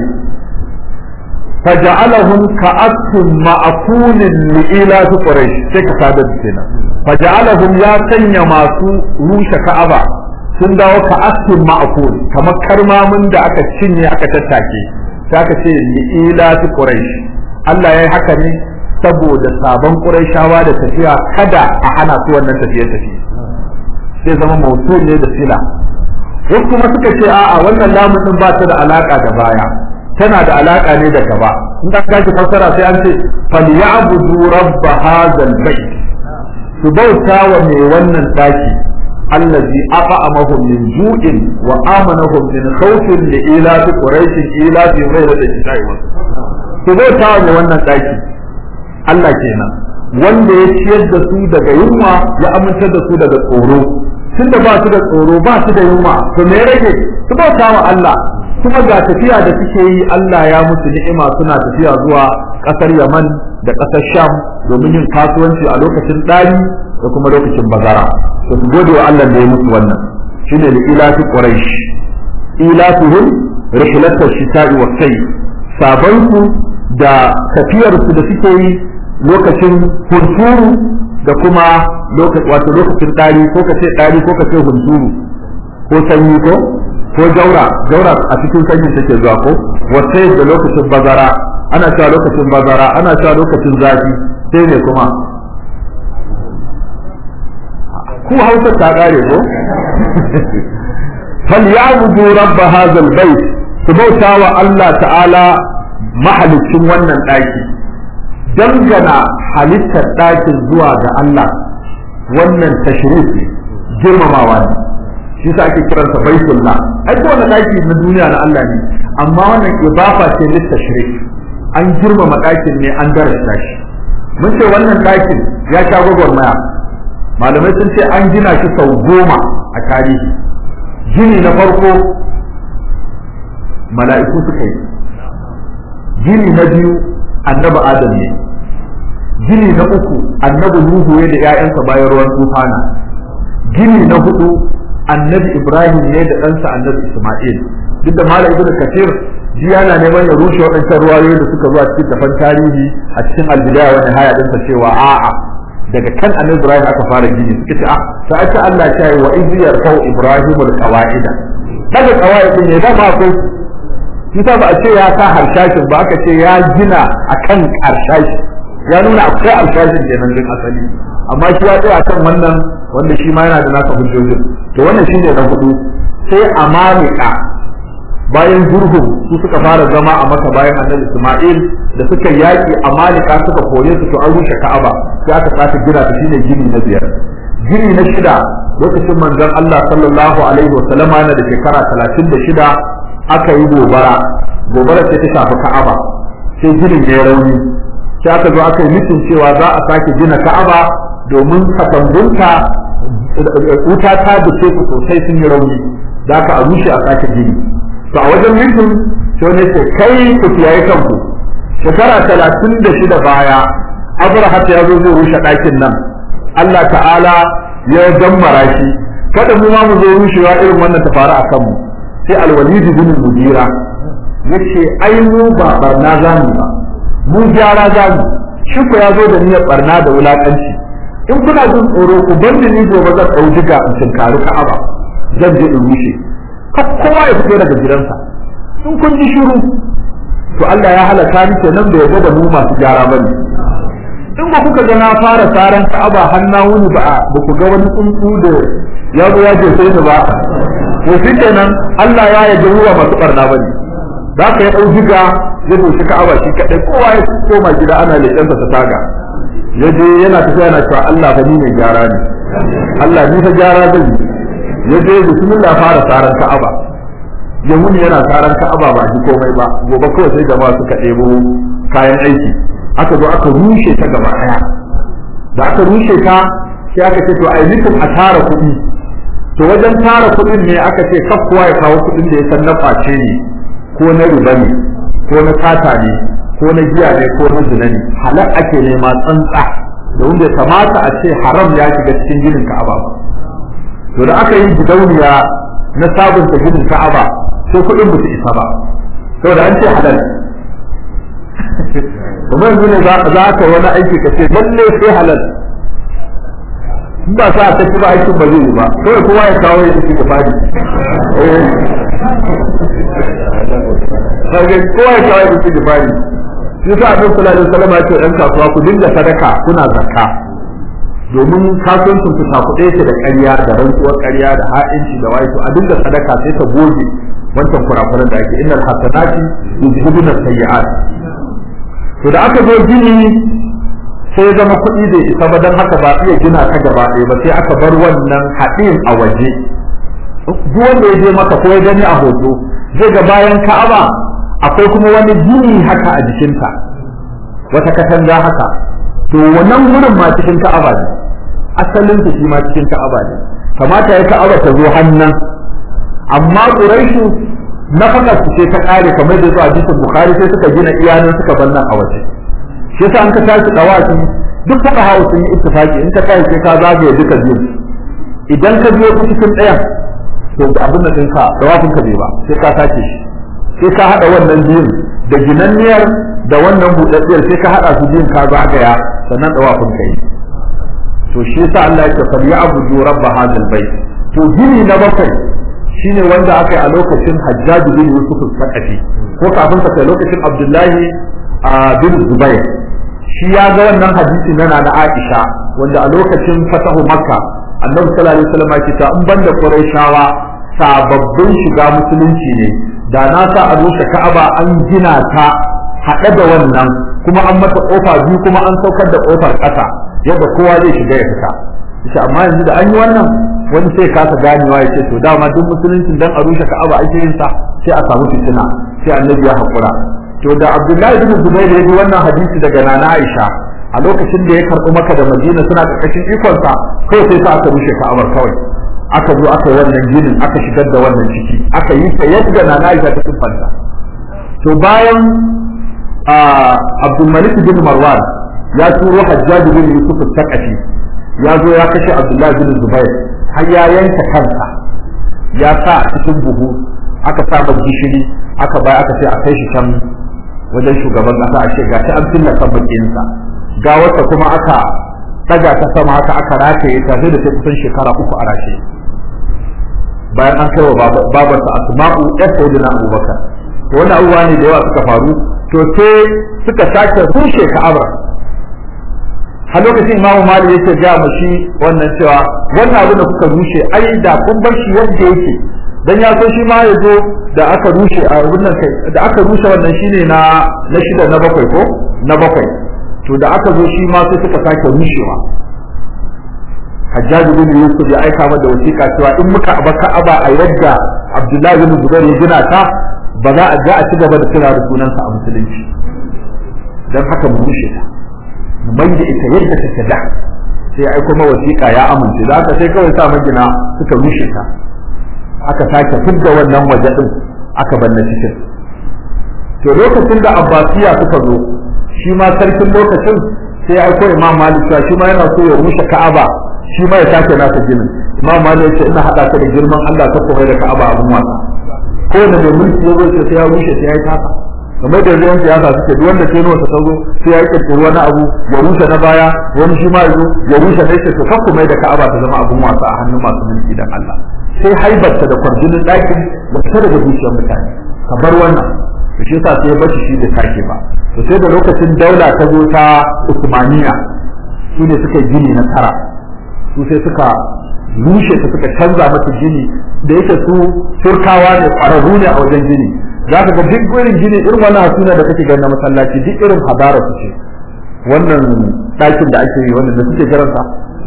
faja'alahum ka'atun ma'akunin li'ila su quraish sai ka sadar kenan faja'alahum ya sanya masu rushe ka'aba sun dawo ka'atun ma'akun kamar karmamin da aka cinye aka tattake sai aka ce li'ila su quraish Allah ya yi haka ne saboda sabon quraishawa da tafiya kada a hana su wannan tafiye tafiye sai zama mausul ne da sila wasu kuma suka ce a'a wannan lamun din ba ta da alaka da baya tana da alaka ne da gaba in ka kashi fassara sai an ce falyabudu rabb hadzal bait su bauta wa mai wannan daki allazi at'amahum min ju'in wa amanahum min khawfin li ila quraish ila fi ghayri al-shita'i wa su bauta wa mai wannan daki Allah kenan wanda ya ciyar da su daga yunwa ya amintar da su daga tsoro tunda ba su da tsoro ba su da yunwa to me rage su bauta wa Allah kuma ga tafiya da suke yi Allah ya musu ni'ima suna tafiya zuwa kasar Yaman da kasar Sham domin yin kasuwanci a lokacin ɗari da kuma lokacin bazara to su gode wa Allah da ya musu wannan shine da ilafi Quraysh ilatuhum rihlatash shita'i was sayf sabansu da tafiyarsu da suke yi lokacin hunturu da kuma wato lokacin ɗari ko ka ce ɗari ko ka ce hunturu ko sanyi ko ko jaura jaura a cikin sanyi take zuwa ko wata da lokacin bazara ana cewa lokacin bazara ana cewa lokacin zafi sai ne kuma ku hausa ta kare ko falyabudu rabb hadha albayt su bauta wa Allah ta'ala mahalicin wannan ɗaki dangana halittar ɗakin zuwa ga Allah wannan tashrif girmamawa ne shi sa ake kiransa baitullah ai ko wannan ɗaki na duniya na Allah ne amma wannan ibafa ce lit tashrif an girmama ɗakin ne an darasta shi mun ce wannan ɗakin ya sha gwagwarmaya malamai sun ce an gina shi sau goma a tarihi gini na farko mala'iku suka yi gini na biyu annabi adam ne gini na uku annabi nuhu ya da 'ya'yansa bayan ruwan tufana gini na hudu annabi ibrahim ne da ɗansa annabi isma'il duk da malam ibnu kathir shi yana neman ya rushe waɗancan ruwayoyi da suka zo a cikin tafan tarihi a cikin albidaya wani haya ɗinsa cewa a'a daga kan annabi ibrahim aka fara gini suka ce ah sai aka Allah ya yi wa iz yarfau ibrahim alqawaida daga qawaidin ne da ma ko shi ba a ce ya sa harshashin ba aka ce ya gina akan harshashi ya nuna akwai harshashin kenan din asali amma shi ya tsaya kan wannan wanda shi ma yana da nasa hujjojin to wannan shine na hudu sai amalika bayan zurhum su suka fara zama a maka bayan annabi Isma'il da suka yaki amalika suka kore su to an rushe Ka'aba sai aka sake gina ta shine gini na biyar gini na shida lokacin manzon Allah sallallahu alaihi wa sallama yana da shekara 36 aka yi gobara gobara ce ta shafi Ka'aba sai ginin ya rauni sai aka zo aka yi mitin cewa za a sake gina Ka'aba domin katangunta wuta ta dace ku sosai sun yi rauni da aka a rushe a sake gini to a wajen mitin sai ne ce kai ku kiyaye kanku shekara talatin da shida baya abraha ya zo zai rushe ɗakin nan Allah ta'ala ya dammara shi kada mu ma mu zo rushewa irin wannan ta faru a kanmu sai alwalidi bin mujira yace ai mu ba barna zamu ba mu gyara zamu shi ko ya zo da niyyar barna da wulakanci in kuna jin tsoro ku bar ni gobe zan ɗau diga in tinkari ka'aba zan je in rushe kowa ya fito daga gidansa in kun ji shiru to Allah ya halaka ni kenan da yarda da mu masu gyara bane in ba kuka ga na fara saran ka'aba hanna wuni ba ba ku ga wani tsuntsu da ya zo ya je sai ni ba to shi kenan Allah ya yarda ruwa masu barna bane za ka yi ɗau diga ya doshi ka'aba shi kaɗai kowa ya koma gida ana leƙensa ta taga ya je yana tafiya yana cewa Allah fa ni mai gyara ne Allah ni fa gyara zan yi ya je bismillah fara saran ka'aba ya muni yana saran ka'aba ba ji komai ba gobe kawai sai jama'a suka ɗebo kayan aiki aka zo aka rushe ta gaba ɗaya da aka rushe ta sai aka ce to ai nufin a tara kuɗi to wajen tara kuɗin ne aka ce kaf kowa ya kawo kuɗin da ya san na face ne ko na riba ne ko na sata ne ko na giya ne ko na zina ne halal ake nema tsantsa da wanda ya kamata a ce haram ya shiga cikin ginin ka'aba ba to da aka yi gidauniya na sabunta ginin ka'aba sai kuɗin ba su isa ba saboda an ce halal kuma yanzu ne za ka wani aiki ka ce lalle sai halal in ba sa ta ci ba aikin ba zai yi ba kawai kowa ya kawo ya ci gaba ne kowa ya kawo ya ci gaba ne shi sa abin kula da salama ya ce ɗan kasuwa ku dinga sadaka kuna zakka domin kasuwancin ku ta kuɗe ce da ƙarya da rantsuwar ƙarya da ha'inci da wayo a dinga sadaka sai ta goge wancan kurakuran da ake innal hasanati yuzhibuna sayyi'at to da aka zo gini sai zama kuɗi bai isa ba don haka ba iya gina ka gaba ɗaya ba sai aka bar wannan haɗin a waje duk wanda ya je maka ko ya gani a hoto zai ga bayan ka'aba akwai kuma wani gini haka a jikinta wata katanga haka to wannan wurin ma cikin ka'aba ne asalin shi ma cikin ka'aba ne kamata ya ka'aba ta zo hannan amma quraishu nafakar su ce ta kare kamar da zuwa hadisin bukhari sai suka gina iyanan suka bannan a waje shi yasa an ka tashi dawaki duk fuka hawa sun yi ittifaki in ka tashi sai ka zagaye duka biyu idan ka biyo ta cikin ɗayan to abin da ɗinka dawafin ka bai ba sai ka sake shi sai ka haɗa wannan biyun da ginanniyar da wannan buɗaɗɗiyar sai ka haɗa su biyun ka zagaya sannan dawafin ka yi to shi yasa Allah ya ce fal ya'budu rabb hadal bait to gini na bakwai shine wanda aka yi a lokacin Hajjaj bin Yusuf al-Saqafi ko kafin sa lokacin Abdullahi bin Zubair shi ya ga wannan hadisi na na Aisha wanda a lokacin fatahu Makka Annabi sallallahu alaihi wasallam ya ce in banda Qurayshawa sababbin shiga musulunci ne da na sa a rushe Ka'aba an gina ta haɗe da wannan kuma an mata kofa biyu kuma an saukar da kofar ƙasa yadda kowa zai shiga ya fita shi amma yanzu da an yi wannan wani sai kasa ganewa ya ce to dama duk musulunci dan a rushe Ka'aba ake yin sa sai a samu fitina sai Annabi ya haƙura to da Abdullahi bin Zubair ya ji wannan hadisi daga Nana Aisha a lokacin da ya karɓi maka da Madina suna ƙarƙashin ikonsa kawai sai sa aka rushe Ka'abar kawai aka zo aka yi wannan ginin aka shigar da wannan ciki aka yi ta yadda Nana Aisha ta siffanta to bayan Abdul Malik bin Marwan ya turo Hajjaj bin Yusuf al-Thaqafi ya zo ya kashe Abdullahi bin Zubair har ya yanka kansa ya sa a cikin buhu aka sa gishiri aka bai aka ce a kai shi can wajen shugaban kasa a ce ga ta an filla kan bakinsa ga wata kuma aka daga ta sama haka aka rataye ta sai da ta kusan shekara uku a rashe bayan an kai wa babarsa asma'u ɗan sayyidina abubakar to wannan abubuwa ne da yawa suka faru to sai suka sake rushe ka'aba a lokacin imamu malik yake ga mu shi wannan cewa wannan abu da kuka rushe ai da kun bar shi yadda yake dan ya so shi ma ya zo da aka rushe a wannan kai da aka rushe wannan shine na na shida na bakwai ko na bakwai to da aka zo shi ma sai suka sake rushewa Hajjaji bin Yusuf ya aika mata da wasiƙa cewa in muka aba Ka'aba a yadda Abdullahi bin Zubair ya gina ta ba za a ga a ci gaba da kira da sunansa a musulunci dan haka mu rushe ta mu mai da ita yadda take da sai ya aiko wasiƙa ya amince da haka sai kawai sa magina suka rushe ta aka sake fidda wannan waje din aka banna cikin to lokacin da abbasiya suka zo shi ma sarkin lokacin sai ya aiko imam malik cewa shi ma yana so ya rushe ka'aba shi ma ya sake nasa ginin imam malik ya ce ina hada ka da girman Allah ta koyar da ka'aba abun wasa ko da mai mulki ya zo sai ya rushe sai ya yi taka kamar da yanzu siyasa suke duk wanda ke nuna ta zo sai ya kirkiri wani abu ya rushe na baya wani shi ma ya zo ya rushe na yake to kakku mai da ka'aba ta zama abun wasa a hannun masu mulki dan Allah sai haibarta da kwarjinin ɗakin da fita daga zuciyar mutane ka bar wannan to shi yasa sai ya bashi shi da take ba to sai da lokacin daula ta zo ta Usmaniya su ne suka gini na tara su sai suka rushe ta suka canza mata gini da yake su turkawa ne ƙwararru ne a wajen gini za ka ga duk irin gini irin wannan hasuna da kake gani na masallaci duk irin hadara su ce wannan ɗakin da ake yi wannan da suke kiransa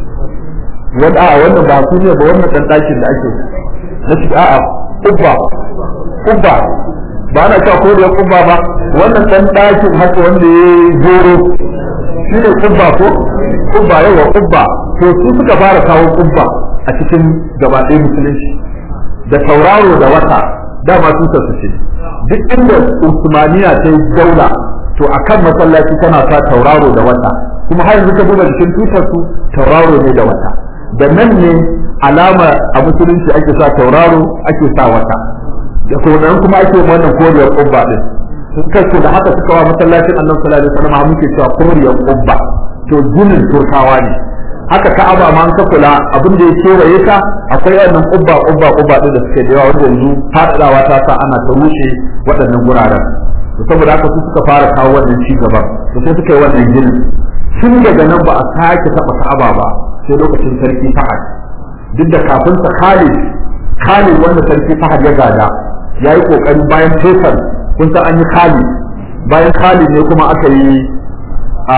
wanda a wannan ba su ne ba wannan dan dakin da ake na shi a'a kubba kubba ba na cewa ko da kubba ba wannan dan dakin haka wanda ya goro shi ne kubba ko kubba yawa kubba to su suka fara kawo kubba a cikin gabaɗaya musulunci da tauraro da wata dama su su ce duk inda usmaniya ta yi daula to akan masallaci tana sa tauraro da wata kuma har yanzu ka duba jikin tutar su tauraro ne da wata da nan ne alama a musulunci ake sa tauraro ake sa wata da nan kuma ake wannan koriyar kubba din suka ce da haka suka wa masallacin annabi sallallahu alaihi wasallam muke cewa koriyar kubba to ginin turkawa ne haka ka'aba ma an ka kula abin da ya kewaye ka akwai wannan kubba kubba kubba din da suke da yawa wanda yanzu fadawa ta sa ana ta rushe waɗannan guraren to saboda haka su suka fara kawo wannan ci gaba to sai suka yi wannan ginin tun daga nan ba a sake taɓa ka'aba ba sai lokacin sarki Fahad duk da kafin sa Khalid Khalid wanda sarki Fahad ya gada ya yi kokari bayan Faisal kun san an yi Khalid bayan Khalid ne kuma aka yi a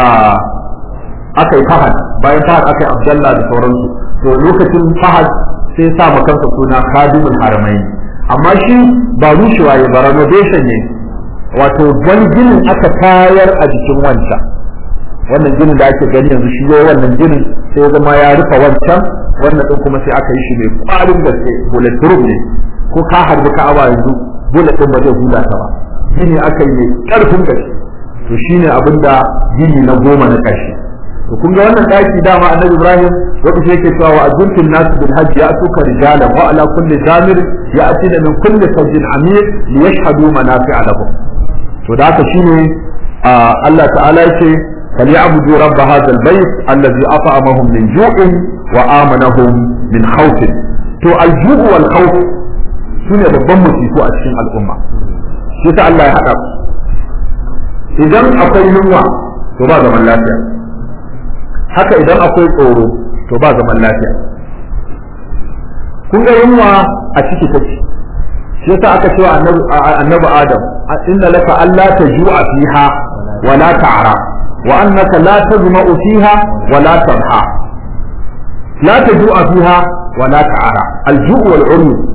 aka yi Fahad bayan Fahad aka yi Abdullah da sauransu to lokacin Fahad sai sa ma kansa suna Khadimul Haramain amma shi ba rushewa ya ba renovation ne wato wani ginin aka tayar a jikin wancan wannan ginin da ake gani yanzu shi yayi wannan ginin sai zama ya rufe wancan wannan din kuma sai aka yi shi mai kwarin gaske bullet proof ne ko ka harbi ka'aba yanzu bullet din ba zai hula ta ba gini aka yi mai karfin gaske to shine abin da gini na goma na ƙarshe to kun ga wannan daki dama annabi Ibrahim wanda shi yake cewa wa azuntul nas bil hajj ya'tuka rijalan wa ala kulli zamir ya'tina min kulli fajjin amir liyashhadu manafi'a lahum to da haka shine Allah ta'ala yake فليعبدوا رب هذا البيت الذي أطعمهم من جوع وآمنهم من خوف تو الجوع والخوف سنة babban musifu a cikin al'umma shi ta Allah ya haɗa idan akwai yunwa to ba zaman lafiya haka idan akwai tsoro to ba zaman lafiya kun ga yunwa a ciki take shi yasa aka cewa annabi Adam inna laka alla tajua fiha wa la ta'ra wa annaka la tazma'u fiha wa la tadha la tajua fiha wa la ta'ra al-ju' wal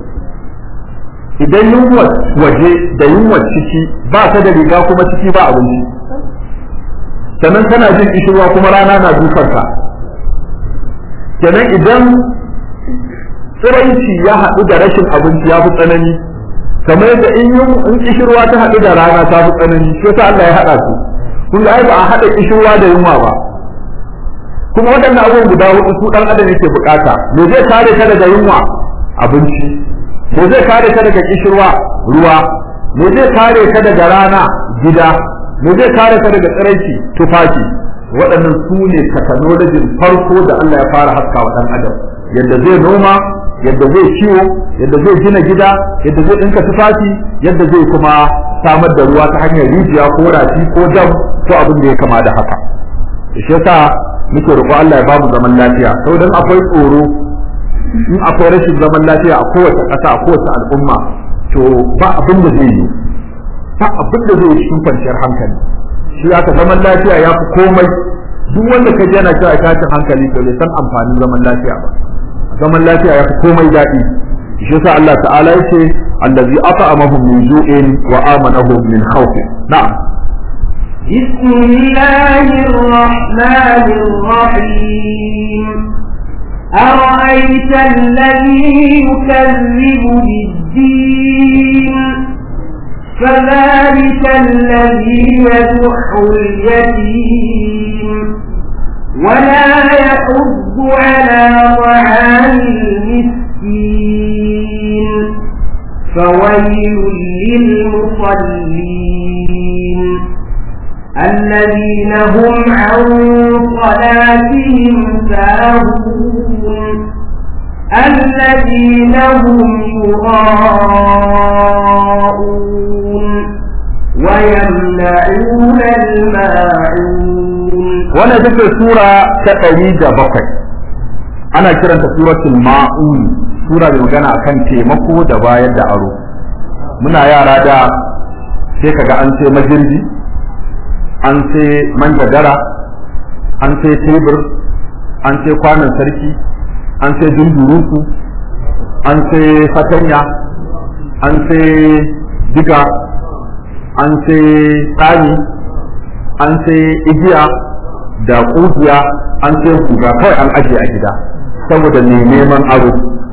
idan yunwa waje da yunwa ciki ba ta da riga kuma ciki ba abinci sannan kana jin kishirwa kuma rana na dukarka kenan idan tsiraici ya haɗu da rashin abinci ya fi tsanani kamar yadda in yi in kishirwa ta haɗu da rana ta fi tsanani sai sa Allah ya haɗa su kun ga ai ba a haɗa kishirwa da yunwa ba kuma waɗannan abubuwan guda hudu su ɗan adam yake bukata me zai kare ka daga yunwa abinci me zai kare ka daga kishirwa ruwa me zai kare ka daga rana gida me zai kare ka daga tsiraici tufafi waɗannan su ne katanolajin farko da Allah ya fara haska wa ɗan adam yadda zai noma yadda zai ciwo yadda zai gina gida yadda zai ɗinka tufafi yadda zai kuma samar da ruwa ta hanyar rijiya ko rafi ko dam ko abin da ya kama da haka shi yasa muke roƙo Allah ya ba mu zaman lafiya saboda akwai tsoro in akwai rashin zaman lafiya a kowace ƙasa a kowace al'umma to ba abin da zai yi ba abin da zai yi cikin kwanciyar hankali shi aka zaman lafiya ya fi komai duk wanda ka yana cewa tashin hankali to bai san amfanin zaman lafiya ba zaman lafiya ya fi komai daɗi shi yasa Allah ta'ala yace allazi at'amahum min ju'in wa amanahum min khawf na'am بسم الله الرحمن الرحيم أرأيت الذي يكذب بالدين فذلك الذي يدح اليتيم ولا يحض على طعام المسكين فويل للمصلين الذين هم عن صلاتهم ساهون الذين هم يراءون ويمنعون الماعون wannan take sura ta ɗari da bakwai ana kiranta suratul ma'un sura da magana akan taimako da bayar da aro muna yara da sai kaga an sai majirgi an sai manjagara an sai tebur an sai kwanan sarki an sai dunduruku an sai fatanya an sai diga an sai tsani an sai igiya da kugiya an sai kuga kawai an ajiye a gida saboda ne neman aro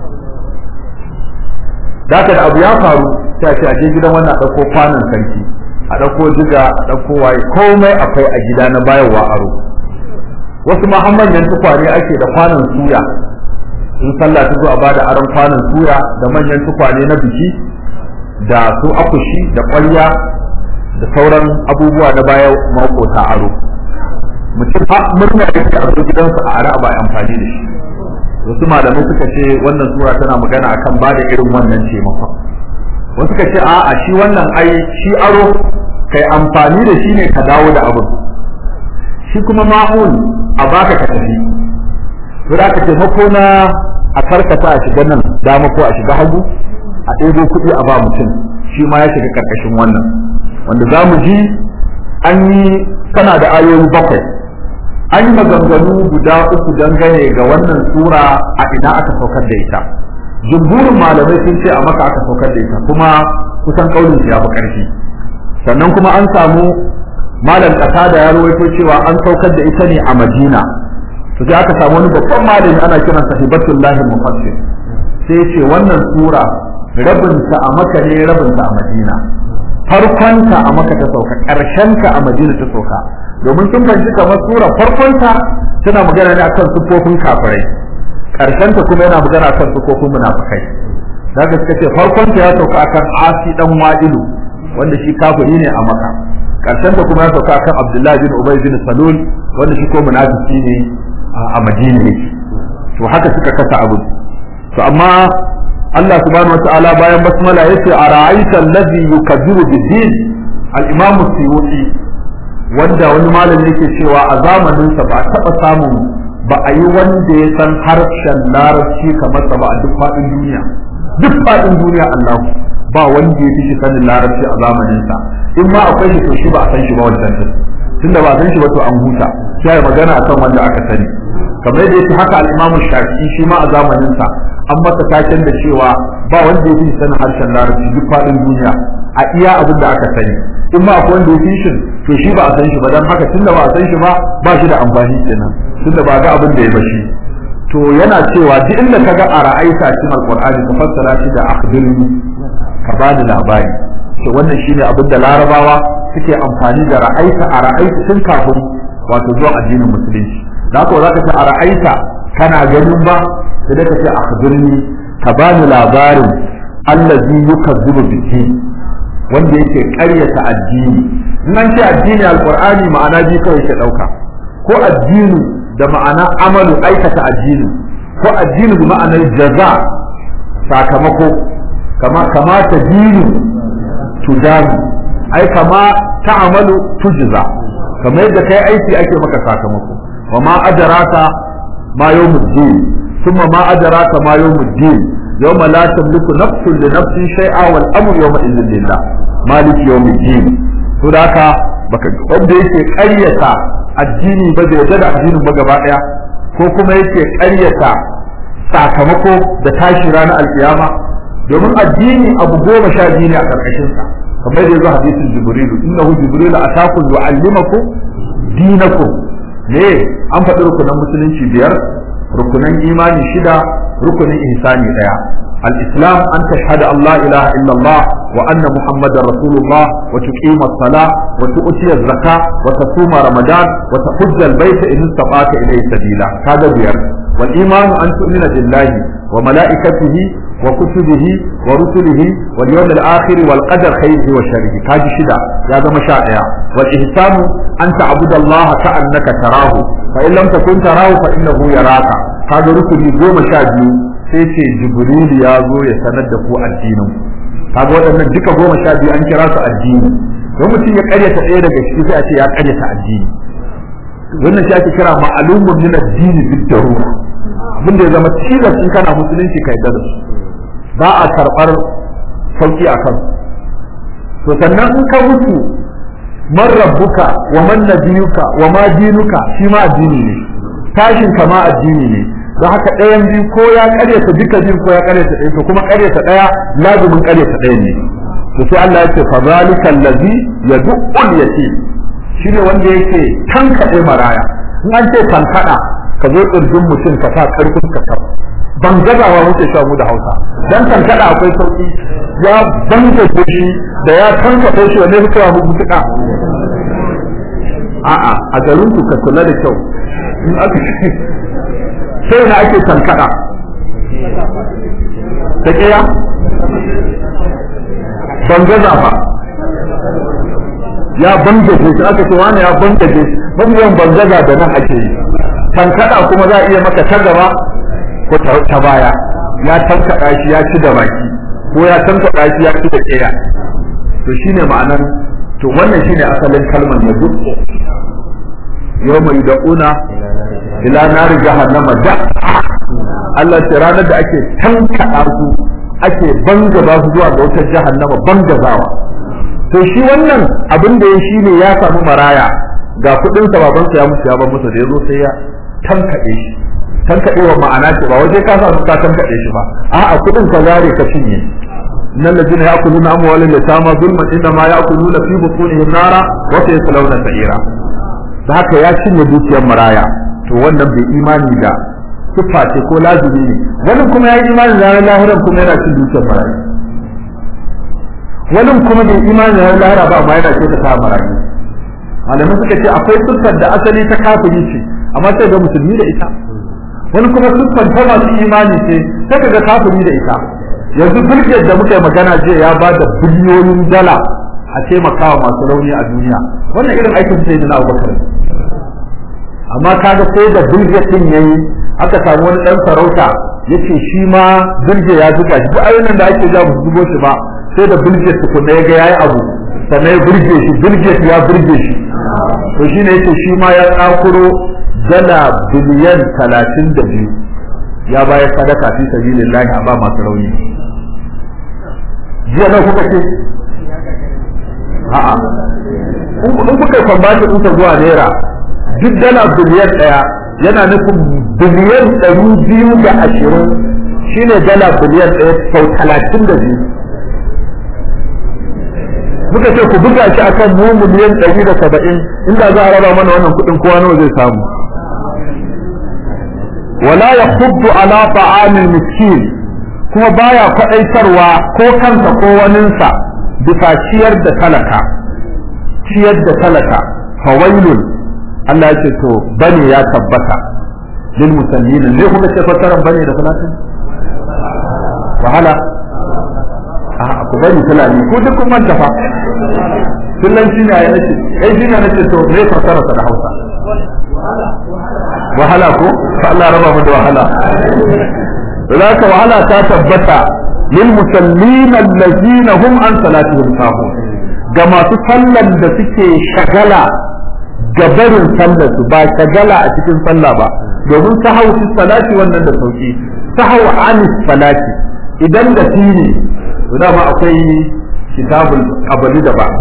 da da abu ya faru sai a ce a je gidan wannan a ɗauko kwanan sarki a ɗauko diga a ɗauko waye komai akwai a gida na bayarwa aro wasu ma har manyan tukwane ake da kwanan suya in sallah ta zo a bada aron kwanan suya da manyan tukwane na biki da su akushi da ƙwarya da sauran abubuwa na baya makota aro mutum ha murna yake a zo gidansa a ara ba amfani da shi wasu malamai suka ce wannan sura tana magana akan bada irin wannan taimakon wasu suka ce a'a shi wannan ai shi aro kai amfani da shi ne ka dawo da abin shi kuma ma'un a baka ka tafi to da ka taimako na a karkata a shiga nan dama ko a shiga hagu a ɗebo kuɗi a ba mutum shi ma ya shiga karkashin wannan wanda za mu ji an yi tana da ayoyi bakwai an yi maganganu guda uku dangane ga wannan sura a ina aka saukar da ita jumhurin malamai sun ce a maka aka saukar da ita kuma kusan kaulin ya fi ƙarfi sannan kuma an samu malam ƙasa da ya rawaito cewa an saukar da ita ne a madina to sai aka samu wani babban malami ana kiransa hibatullahi mufassir sai ce wannan sura rabinta a maka ne rabinta a madina farkonta a maka ta sauka ƙarshenta a madina ta sauka domin sun fahimci kamar sura farkonta tana magana ne akan sufofin kafirai ta kuma yana magana akan sufofin munafikai daga suka ce farkonta ya sauka akan asi dan wa'ilu wanda shi kafiri ne a maka ta kuma ya sauka akan abdullahi bin ubay bin salul wanda shi ko munafiki ne a madina yake to haka suka kasa abu to amma Allah subhanahu wataala bayan basmala yace ara'aita allazi yukazzibu bid-din al-imam suyuti wanda wani malami yake cewa a zamanin sa ba taba samun ba a yi wanda ya san harshen larabci kamar sa ba a duk faɗin duniya duk faɗin duniya Allah ba wanda ya fi shi sanin larabci a zamanin sa in ma akwai shi to shi ba a san shi ba wancan tunda ba a san shi ba to an huta sai magana akan wanda aka sani kamar yadda yake haka al-Imam Shafi'i shi ma a zamanin sa an masa taken da cewa ba wanda ya fi sanin harshen larabci duk faɗin duniya a iya abin da aka sani in ma akwai wanda ya fi shi to shi ba a san shi ba dan haka tunda ba a san shi ba ba shi da amfani kenan tunda ba ga abin da ya bashi to yana cewa duk inda ka ga a ra'aita cikin alqur'ani ka fassara shi da akhbirni ka bani labari to wannan shine abin da larabawa suke amfani da ra'aita a ra'aita tun kafin wato zuwa addinin musulunci da haka za ka ce a ra'aita kana ganin ba sai da ka ce akhbirni ka bani labarin allazi yukazzibu bihi wanda yake ƙaryata addini in an ce addini alqur'ani ma'ana bi kawai ke dauka ko addini da ma'ana amalu aikata addini ko addini da ma'anar jaza sakamako kama kama ta dinu tujazi ai kama ta'amalu tujza kamar yadda kai aiki ake maka sakamako wa ma adraka ma yawmuddin thumma ma adraka ma yawmuddin yawma la tamliku nafsun li nafsin shay'a wal amru yawma idhin lillah malik yawmiddin to da haka baka wanda yake ƙaryata addini ba bai yarda da addinin ba gaba daya ko kuma yake ƙaryata sakamako da tashi ranar alkiyama domin addini abu goma sha biyu ne a karkashin sa kamar da yazo hadisin jibrilu innahu jibrilu atakum yu'allimakum dinakum ne an faɗi rukunan musulunci biyar rukunan imani shida rukunin ihsani daya الإسلام أن تشهد أن لا إله إلا الله وأن محمد رسول الله وتقيم الصلاة وتؤتي الزكاة وتصوم رمضان وتحج البيت إن استطعت إليه سبيلا هذا بير والإيمان أن تؤمن بالله وملائكته وكتبه ورسله واليوم الآخر والقدر خيره وشره هذه شدة هذا مشاعر والإحسان أن تعبد الله كأنك تراه فإن لم تكن تراه فإنه يراك هذا ركن يوم شاهد sai ce jibril ya zo ya sanar da ku addinin kaga waɗannan duka goma sha biyu an kira su addini don mutum ya karyata ɗaya daga ciki sai a ce ya karyata addini wannan shi ake kira ma'alumun min addini bid darura abin da ya zama tilas in kana musulunci kai da su ba a karɓar sauki a kan to sannan in ka mutu man rabbuka wa man nabiyuka wa ma dinuka shi ma addini ne tashin ka ma addini ne don haka ɗayan biyu ko ya ƙaryata duka biyu ko ya ƙaryata ɗaya to kuma ƙaryata ɗaya lazumin ƙaryata ɗaya ne to sai Allah ya ce fa zalika allazi yad'ul yatim shine wanda yake tankaɗe maraya in an ce tankaɗa ka zo ƙirjin mutum ka sa ƙarfin ka sa ban gazawa muke sha mu da Hausa dan tankaɗa akwai sauki ya bangaje shi da ya tankaɗe shi wanne fitowa mu mutuka a'a a garin ku ka kula da kyau in aka sai na ake tankada ta kiya bangaza ba ya bangaje shi aka ce wani ya bangaje mabiyan bangaza da nan ake yi tankada kuma za a iya maka ta gaba ko ta baya ya tankada shi ya ci da baki ko ya tankada shi ya ci da kiya to shine ma'anar to wannan shine asalin kalmar ya dukko yau mai da'una ila nari jahannama da Allah ce ranar da ake tankaɗa su ake bangaba su zuwa ga wutar jahannama bangazawa to shi wannan abin da ya shi ne ya samu maraya ga kuɗin sa baban sa ya mutu ya bar masa da yazo sai ya tankaɗe shi tankaɗewa ma'ana ce ba waje ka sa su ka tankaɗe shi ba a'a kuɗin ka zare ka cinye إن الذين يأكلون أموال اليتامى ظلما إنما يأكلون في بطونهم نارا وسيصلون سعيرا da haka ya cinye dukiyar maraya to wannan bai imani da siffa ce ko lazimi ne wani kuma ya yi imani da ranar lahiran kuma yana cin dukiyar maraya wani kuma bai imani da ranar lahira ba amma yana ce ta ta marayu malamai suka ce akwai siffar da asali ta kafiri ce amma sai ga musulmi da ita wani kuma siffar ta masu imani ce sai ka ga kafiri da ita yanzu birgiyar da muka yi magana jiya ya ba da biliyoyin dala a taimakawa masu rauni a duniya wannan irin aikin sai da na abubakar amma kaga sai da birgiyar din yayi aka samu wani dan sarauta yace shi ma birge ya zuga shi duk ayyukan da ake ja ba su zubo shi ba sai da birge tukunna ya ga yayi abu sannan ya birge shi birge ya birge shi to shine yace shi ma ya tsakuro dala biliyan talatin da biyu ya bayar sadaka fi sabilillahi a ba masu rauni jiya na kuka ce a'a in kuka kwambashi kuka zuwa naira duk dala biliyan ɗaya yana nufin biliyan ɗari biyu da ashirin shine dala biliyan ɗaya sau talatin da biyu muka ce ku buga shi akan mu miliyan ɗari da saba'in inda za a raba mana wannan kuɗin kowa nawa zai samu wala ya huddu ala ta'amil miskin kuma baya kwaɗaitarwa ko kansa ko waninsa bisa ciyar da talaka ciyar da talaka fawailun Allah ya ce to bane ya tabbata lil musallina ne kuma ce fasaran bane da salatin wahala a ku bari fulani ko duk kun manta fa kullum shi ne nace kai shi ne nace to me fasara da Hausa wahala ko fa Allah raba mu da wahala zaka wahala ta tabbata lil musallina allazina hum an salatihim sahun ga masu sallan da suke shagala ga barin sallar su ba shagala a cikin sallah ba domin sahau fi salati wannan da sauki sahau anis salati idan da shi ne to dama akwai kitabul qabali da ba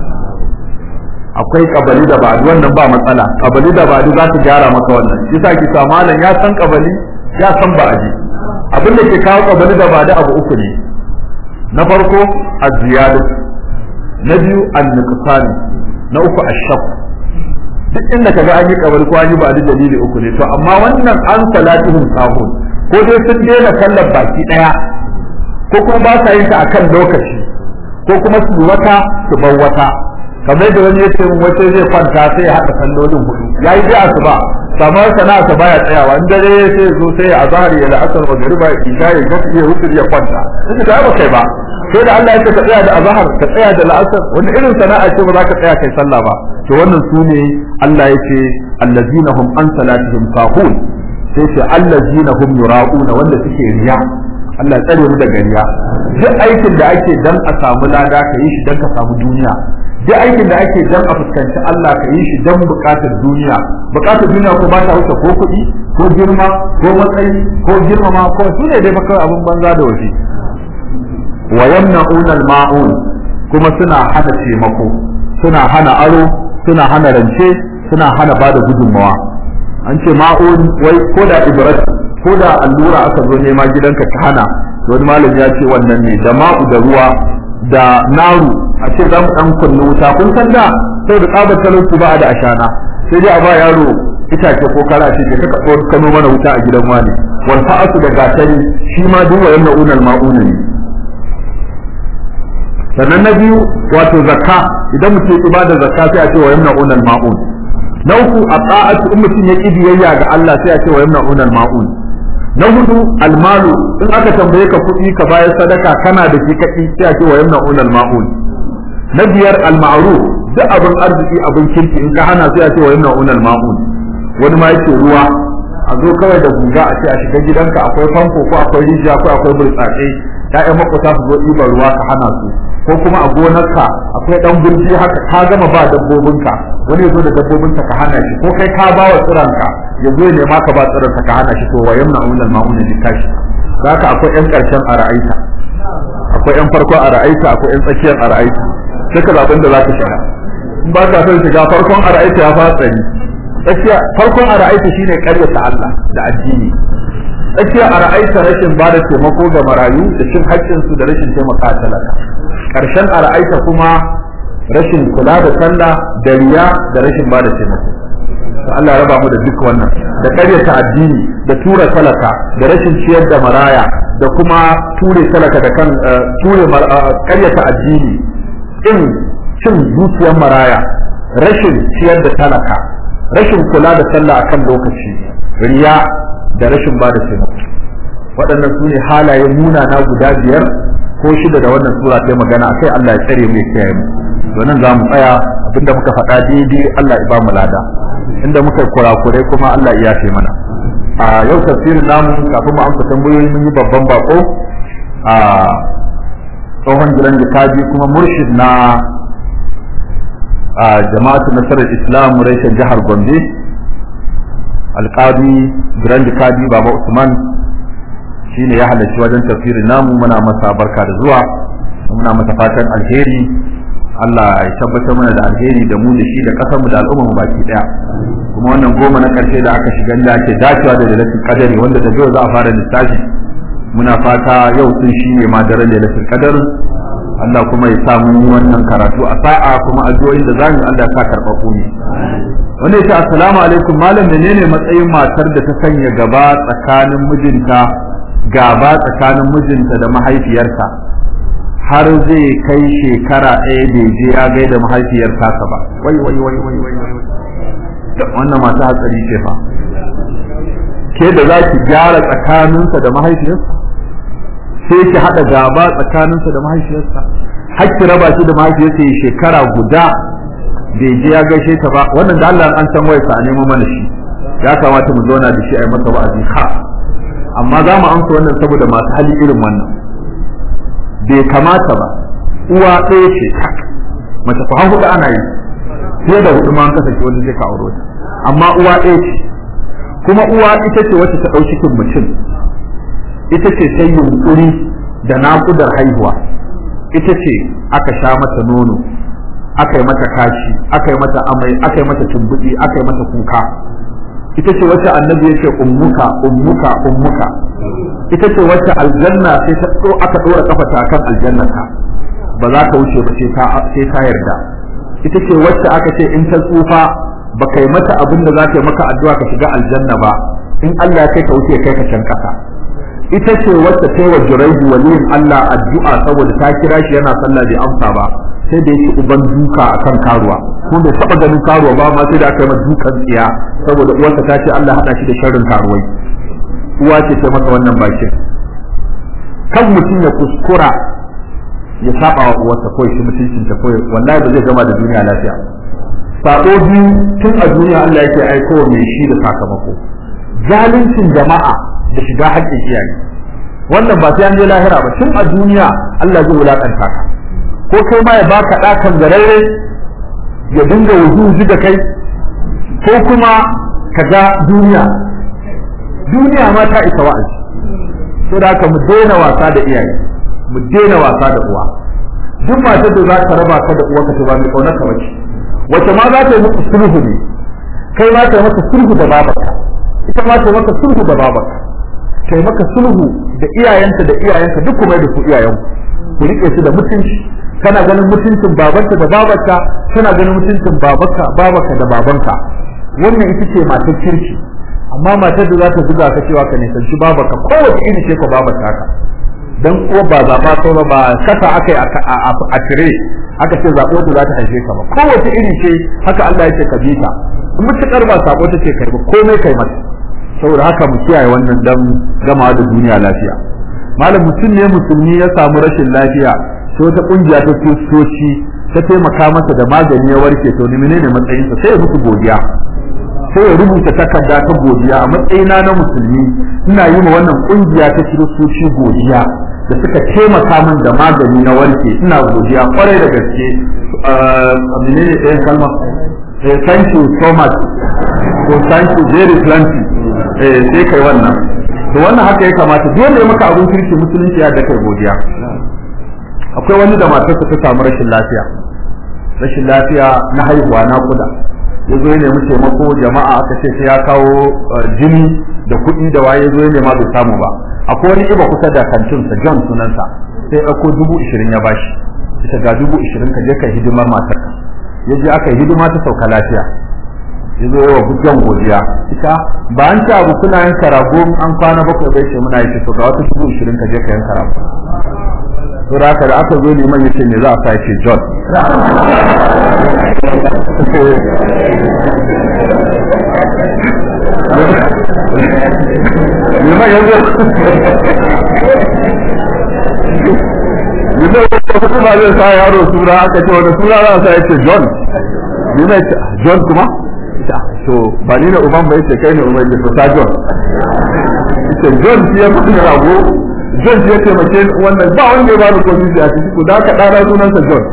akwai qabali da ba wannan ba matsala qabali da ba za ta gyara maka wannan yasa ki sa malam ya san qabali ya san ba'adi abin da ke kawo qabali da ba da abu uku ne na farko az-ziyadatu na biyu an-nuqsan na uku ash-shaq duk inda kaga an yi kabari ko an yi ba da dalili uku ne to amma wannan an salatihum sahun ko dai sun daina sallar baki daya ko kuma ba sa yin ta akan lokaci ko kuma su wata su bar wata kamar da wani yace mun wata zai kwanta sai ya haɗa sallolin hudu yayi da asuba samar sana'a ta baya tsayawa in dare sai zo sai ya azhar ya la'asar magriba ya isha ya gafi ya wuce ya kwanta sai ka ba kai ba sai da Allah ya ce ka tsaya da azhar ka tsaya da la'asar wani irin sana'a ce ba za ka tsaya kai sallah ba to wannan su ne Allah ya ce allazina hum an salatihim sahun sai ce allazina hum yura'una wanda suke riya Allah ya tsare mu daga riya duk aikin da ake dan a samu lada ka yi shi dan ka samu duniya duk aikin da ake dan a fuskanci Allah ka yi shi dan bukatar duniya bukatar duniya ko ba ta wuce ko kuɗi ko girma ko matsayi ko girmama ko su ne dai maka abin banza da waje wa yamna'una al-ma'un kuma suna hana taimako suna hana aro suna hana rance suna hana bada gudunmawa an ce ma'un wai ko da ibrat ko da allura aka zo nema gidanka ta hana wani malami ya ce wannan ne da ma'u da ruwa da naru a ce za mu dan kunna wuta kun san da sai da tsabar talauci ba a da ashana sai dai a ba yaro itace ko kara ce ka ka kano mana wuta a gidan wani wal fa'atu da gatari shi ma duk wayan na'unal ma'una ne sannan na biyu wato zakka idan mutum ya bada zakka sai a ce wayan na'unal ma'un na uku a ta'atu in mutum ya biyayya ga Allah sai a ce wayan na'unal ma'un na hudu almalu in aka tambaye ka kuɗi ka bayar sadaka kana da shi kaɗi sai a ce wa yamna unal ma'un na biyar alma'ruf duk abin arziki abin kirki in ka hana sai a ce wa yamna unal ma'un wani ma yake ruwa a zo kawai da guga a ce a shiga gidanka akwai famfo ko akwai rijiya ko akwai burtsatse ya'yan makwata su zo ɗiban ruwa ka hana su ko kuma a gonarka akwai ɗan gurji haka ka gama ba dabbobinka wani ya zo da dabbobinka ka hana shi ko kai ka ba wa tsiranka ya zo ya nema ka ba tsiranka ka hana shi to wa yamna unal ma'una bi tashi zaka akwai ƴan ƙarshen a ra'aita akwai ƴan farko a ra'aita akwai ƴan tsakiyar a ra'aita duka zaben da zaka shiga in ba ka son shiga farkon a ra'aita ya fa tsari tsakiya farkon a ra'aita shine ƙaryata Allah da addini tsakiya a ra'aita rashin ba da taimako ga marayu da cin haƙƙinsu da rashin taimaka talaka ƙarshen a ra'aita kuma rashin kula da sallah da riya da rashin ba da taimako Allah raba mu da duk wannan da ƙaryata addini da tura talaka da rashin ciyar da maraya da kuma ture talaka da kan ture ƙaryata addini in cin zuciyar maraya rashin ciyar da talaka rashin kula da sallah akan lokaci riya da rashin ba da taimako waɗannan su ne halaye munana guda biyar ko shida da wannan sura ta magana akai Allah ya tsare mu ya kiyaye mu to nan za mu tsaya abinda muka faɗa daidai Allah ya ba mu lada inda muka kurakurai kuma Allah ya yafe mana a yau tafsirin namu kafin mu amsa tambayoyi mun yi babban bako a tsohon gidan jikaji kuma murshid na a jama'atu nasarar islam reshen jihar gombe alƙadi gidan jikaji baba usman shine ya halarci wajen tafsirin namu muna masa barka da zuwa muna masa fatan alheri Allah ya tabbatar mana da alheri da mu da shi da kasar mu da al'umma mu baki daya kuma wannan goma na karshe da aka shiga da ake dacewa da lailatul qadari wanda da yau za a fara lissafi muna fata yau sun shi ne ma daren lailatul qadar Allah kuma ya sa mun wannan karatu a sa'a kuma addu'o'in da zamu Allah ya sa karɓaɓɓu ne wanda ya ce assalamu alaikum malam menene matsayin matar da ta sanya gaba tsakanin mijinta gaba tsakanin mijinta da mahaifiyarsa har zai kai shekara ɗaya bai je ya gaida mahaifiyar tasa ba wai wai wai wai wai wai wannan mata hatsari ce fa ke da za ki gyara tsakaninsa da mahaifiyarsa sai ki haɗa gaba tsakaninsa da mahaifiyarsa har ki raba shi da mahaifiyarsa ya shekara guda bai je ya gaishe ta ba wannan da Allah an san wayarsa a nemo mana shi ya kamata mu zauna da shi a yi masa wa'azi ha amma za mu amsa wannan saboda masu hali irin wannan bai kamata ba uwa ɗaya ce tak mace ku hudu ana yi fiye da hudu ma an kasance wanda zai ka auro ta amma uwa ɗaya ce kuma uwa ita ce wacce ta ɗau cikin mutum ita ce ta yunƙuri da naƙudar haihuwa ita ce aka sha mata nono aka yi mata kashi aka yi mata amai aka yi mata tumbuɗi aka yi mata kuka ita ce wacce annabi yake ummuka ummuka ummuka ita ce wacce aljanna sai ta so aka dora kafa ta kan aljannata ba za ka wuce ba sai ta sai ta yarda ita ce wacce aka ce in ta tsufa ba kai mata abin da za ta yi maka addu'a ka shiga aljanna ba in Allah kai ka wuce kai ka can kasa ita ce wacce ta wa juraihu waliyin Allah addu'a saboda ta kira shi yana sallah bai amsa ba sai da yake uban duka akan karuwa ko bai taba ganin karuwa ba ma sai da aka yi masa dukan tsiya saboda uwarsa ta ce Allah hada shi da sharrin karuwai uwa ce ta masa wannan bakin kan mutum ya kuskura ya saba wa uwarsa ko shi mutuncin ta ko wallahi ba zai gama da duniya lafiya sako biyu tun a duniya Allah yake aiko mai shi da sakamako zaluncin jama'a da shiga haƙƙin iyaye wannan ba sai an je lahira ba tun a duniya Allah zai wulakanta ka ko kai ma ya baka ɗakan gararre ya dinga wujuji da kai ko kuma ka ga duniya duniya ma ta isa wa'azi to da haka mu daina wasa da iyaye mu daina wasa da uwa duk matar da za ka raba ka da uwa ka ba mai kaunar ka bace wace ma za ta yi maka sulhu ne kai ma ta yi maka sulhu da babarka ita ma ta yi maka sulhu da babarka ta yi maka sulhu da iyayenta da iyayenka duk kuma da su iyayenku ku rike su da mutunci kana ganin mutuncin babanka da babarka kana ganin mutuncin babarka babarka da babanka wannan ita ce matar kirki amma matar da za ta zuga ka cewa ka nisanci babarka kowace iri ce ka babarka haka dan ko ba zaba ko ba kasa akai a tire aka ce zabo da za ta haife ka ba kowace iri ce haka Allah yake ka bi ta in mutakar ba sabo take kai ba komai kai mata saboda haka mu kiyaye wannan dan gama da duniya lafiya malam mutum ne musulmi ya samu rashin lafiya sai wata kungiya ta kristoci ta taimaka masa da magani ya warke to ni menene matsayinsa sai ya musu godiya sai ya rubuta takarda ta godiya a matsayina na musulmi ina yi ma wannan kungiya ta kiristoci godiya da suka taimaka min da magani na warke ina godiya kwarai da gaske menene ɗayan kalma eh thank you so much so thank you very plenty eh sai kai wannan to wannan haka ya kamata dole ya maka abin kirki musulunci ya da kai godiya akwai wani da matarsa ta samu rashin lafiya rashin lafiya na haihuwa na kuda ya zo ya nemi taimako jama'a aka ce sai ya kawo jini da kuɗi da waye zo ya nema bai samu ba akwai wani iba kusa da kantinsa john sunansa sai ya ɗauko dubu ishirin ya bashi ita ga dubu ishirin ka je ka hidimar matarka ya je aka yi hidima ta sauka lafiya ya zo wa john godiya ita ba an ci abu kuna yanka rago an kwana bakwai bai ce muna yi to ga wata dubu ishirin ka je ka yanka rago to da haka da aka zo liman yace me za a sa yace John liman yanzu liman yanzu kuma zai sa yaro suna aka ce wani suna za a sa yace John liman yace John kuma to ba ni ne uban ba yace kai ne uban yace ta John yace John shi ya fi rago John shi ya taimake wannan ba wanda ya bani komai a ciki ko da ka dana sunansa John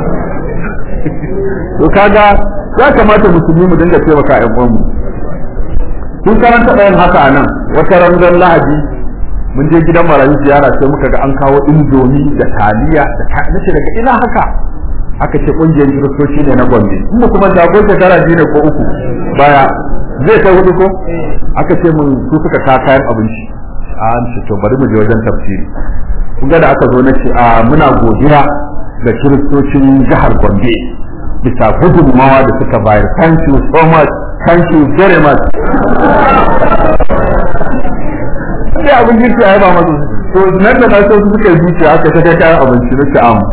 to kaga ya kamata musulmi mu dinga taimaka ƴan uwan mu kun karanta ɗayan haka a nan wata ranzan lahadi mun je gidan marayu ziyara sai muka ga an kawo indomi da taliya da ta nace daga ina haka aka ce kungiyar kiristoci ne na gombe in ba kuma jagon shekara biyu ne ko uku baya zai kai hudu ko aka ce mun su suka ka kayan abinci an ce to bari mu je wajen tafsiri kun ga da aka zo na ce a muna godiya ga kiristocin jihar gombe bisa gudunmawa da suka bayar thank you so much thank you very much sai abin girki a yaba masu to nan da na so su suka yi zuciya aka ta kai kayan abinci na ce am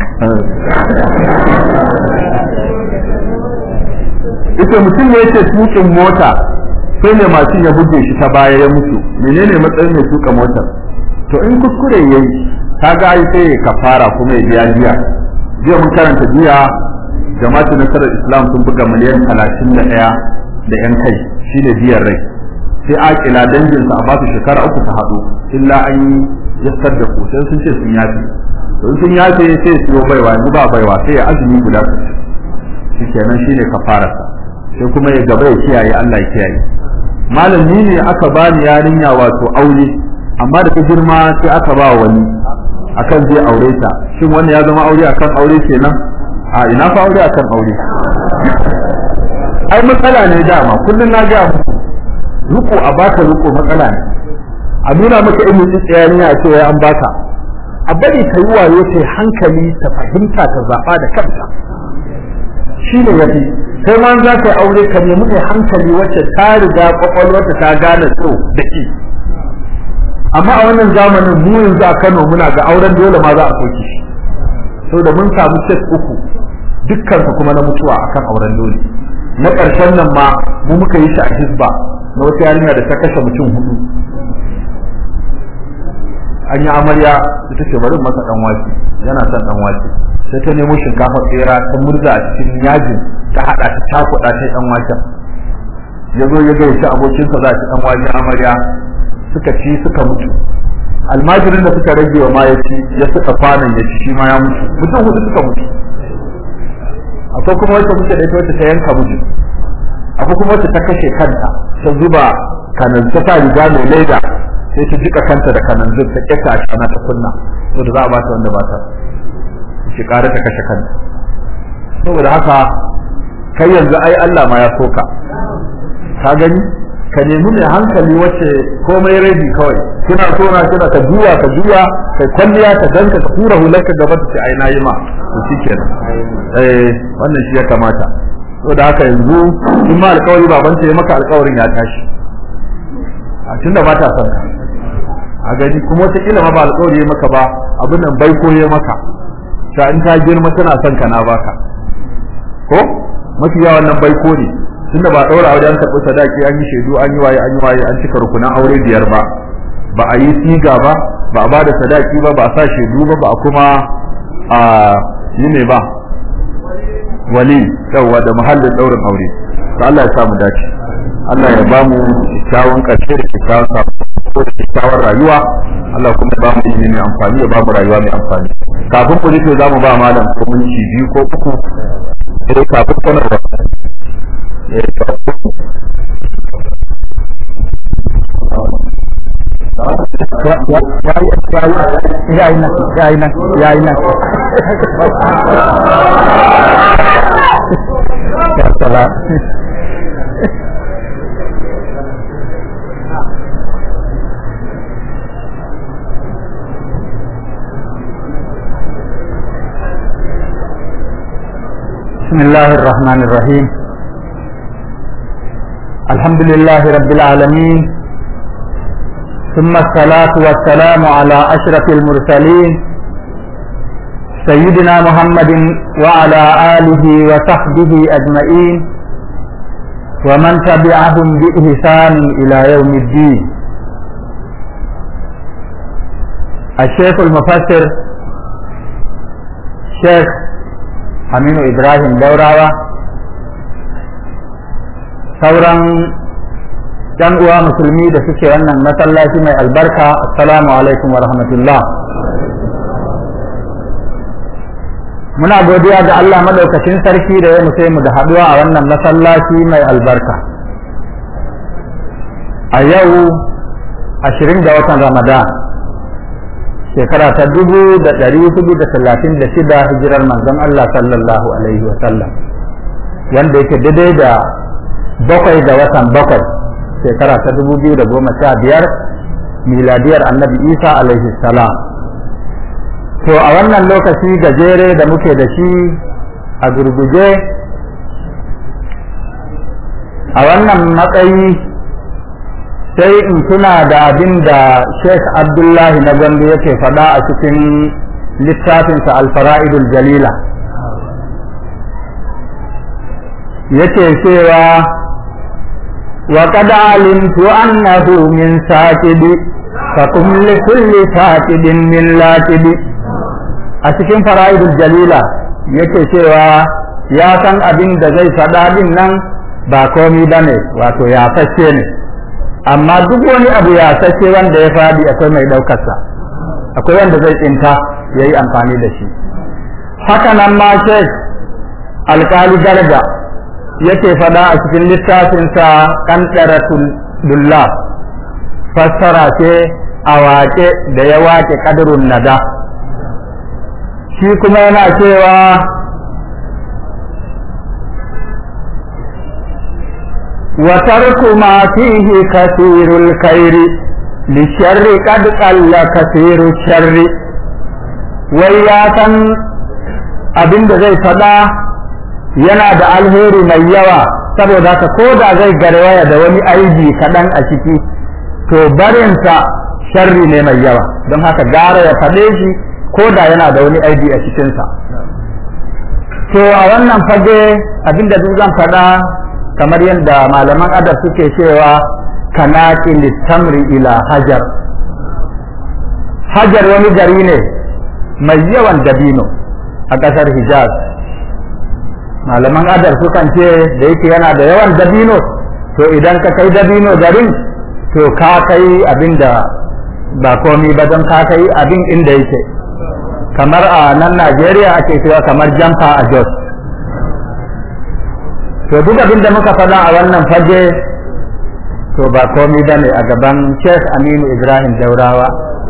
ita mutum ne yake tukin mota sai ne mashin ya buge shi ta baya ya mutu menene matsayin mai tuka motar to in kuskure yayi kaga ai sai ya kafara kuma ya biya jiya jiya mun karanta jiya jama'atu nasarar islam sun buga miliyan talatin da ɗaya da yan kai shine biyar rai sai akila danginsa a ba su shekara uku ta haɗu illa an yi yassar da ku sai sun ce sun yafe to sun yafe sai siyo baiwa yanzu ba baiwa sai ya azumi guda su shi kenan shine kafararsa sai kuma ya gaba ya kiyaye Allah ya kiyaye malami ne aka bani yarinya wato aure amma da ta girma sai aka ba wani akan zai aure ta shin wannan ya zama aure akan aure kenan a ina fa aure akan aure ai matsala ne dama kullun na ga muku ruko a baka ruko matsala ne a nuna maka ilmin tsayaniya a cewa an baka a bari ka yi wayo ta hankali ta fahimta ta zaba da kanta shi ne yafi sai ma za ka yi aure ka nemi kai hankali wacce ta riga kwakwalwarta ta gane so da ki amma a wannan zamanin mu yanzu a Kano muna ga auren dole ma za a soke shi saboda mun samu cek uku dukkan su kuma na mutuwa akan auren dole na ƙarshen nan ma mu muka yi shi a hisba na wata yarinya da ta kashe mutum hudu an yi amarya da ta ce bari masa dan wake yana son dan wake sai ta nemo shinkafa tsera ta murza a cikin yajin ta hada ta cakuɗa ta dan waken ya zo ya gaishe abokinsa za ci dan wake amarya suka ci suka mutu almajirin da suka rage wa ma ya ci ya suka kwanan ya ci shi ma ya mutu mutum hudu suka mutu akwai kuma wacce muke da ita wacce ta yanka mutu akwai kuma wacce ta kashe kanta ta zuba kanan ta sa riga mai leda sai ta jika kanta da kananzir ta kyata a shana ta kunna saboda za a bata wanda ba ta shi kare ta kashe kanta saboda haka kai yanzu ai Allah ma ya soka ka gani ka nemi mai hankali wacce komai rabi kawai kina so na kina ka juya ka juya kai kwalliya ka danka ka tura hularka gaba ta ce ai na yi ma to shikenan eh wannan shi ya kamata saboda haka yanzu in ma alƙawari baban ta ya maka alƙawarin ya tashi a tunda ba ta son a gani kuma wata kila ma ba alƙawari ya maka ba abin nan bai ko ya maka ta in ta girma tana son ka na baka ko mafi yawan nan bai ko ne tunda ba daura aure an taɓa sadaki an yi shaidu an yi waye an yi waye an cika rukunan aure biyar ba ba a yi siga ba ba a bada sadaki ba ba a sa shaidu ba ba a kuma a yi ne ba wali yawa da muhallin daurin aure to Allah ya sa mu dace Allah ya ba mu kyakkyawan ƙarshe da kyakkyawan sako da kyakkyawan rayuwa Allah kuma ya ba mu ilimi mai amfani ya ba mu rayuwa mai amfani kafin ku rufe za mu ba malam ko minti biyu ko uku sai kafin sanarwa ya yi nan ya yi nan ya yi nan ya sala بسم الله الرحمن الرحيم الحمد لله رب العالمين ثم الصلاة والسلام على أشرف المرسلين سيدنا محمد وعلى آله وصحبه أجمعين ومن تبعهم بإحسان إلى يوم الدين الشيخ المفسر شيخ أمين إبراهيم دوراوة sauran ‘yan uwa musulmi da suke wannan masallaci mai albarka assalamu alaikum wa rahmatullah muna godiya ga Allah madaukakin sarki da ya musai mu da haduwa a wannan masallaci mai albarka a yau ashirin ga watan ramadan shekara ta dubu da ɗari hudu da talatin da shida hijirar manzon Allah sallallahu alaihi wa sallam wanda yake daidai da bakwai ga watan bakwai shekara ta dubu biyu da goma sha biyar miladiyar annabi isa alaihi salam to a wannan lokaci gajere da muke da shi a gurguje a wannan matsayi sai in tuna da abin da sheikh abdullahi na gandu yake faɗa a cikin littafinsa alfara'idul jalila yake cewa وقد علمت أنه من ساكد فقم لكل ساكد من لاكد أتكين فرائد الجليلة yake cewa ya san abin da zai faɗa din nan ba komi ba ne wato ya fashe ne amma duk wani abu ya fashe wanda ya faɗi akwai mai ɗaukarsa akwai wanda zai tsinta ya yi amfani da shi haka nan ma shek alkali garga yake fada a cikin littafinsa ƙanɗaratul dullah fassara ce a waƙe da ya waƙe ƙadarun nada shi kuma yana cewa وترك ما فيه كثير الخير للشر قد قل كثير الشر وياتا abin da zai faɗa yana da alheri mai yawa saboda haka ko da zai garwaya da wani aibi kaɗan a ciki to barinsa sharri ne mai yawa don haka gara ya faɗe shi ko da yana da wani aibi a cikinsa to a wannan fage abinda duk zan faɗa kamar yadda malaman adab suke cewa kanaki littamri ila hajar hajar wani gari ne mai yawan dabino a ƙasar hijaz malaman adar sukan ce da yake yana da yawan dabino to idan ka kai dabino garin to ka kai abin da ba komi ba don ka kai abin inda yake kamar a nan najeriya ake cewa kamar jamfa a jos to duk abin da muka faɗa a wannan fage to ba komi ba ne a gaban sheikh aminu ibrahim daurawa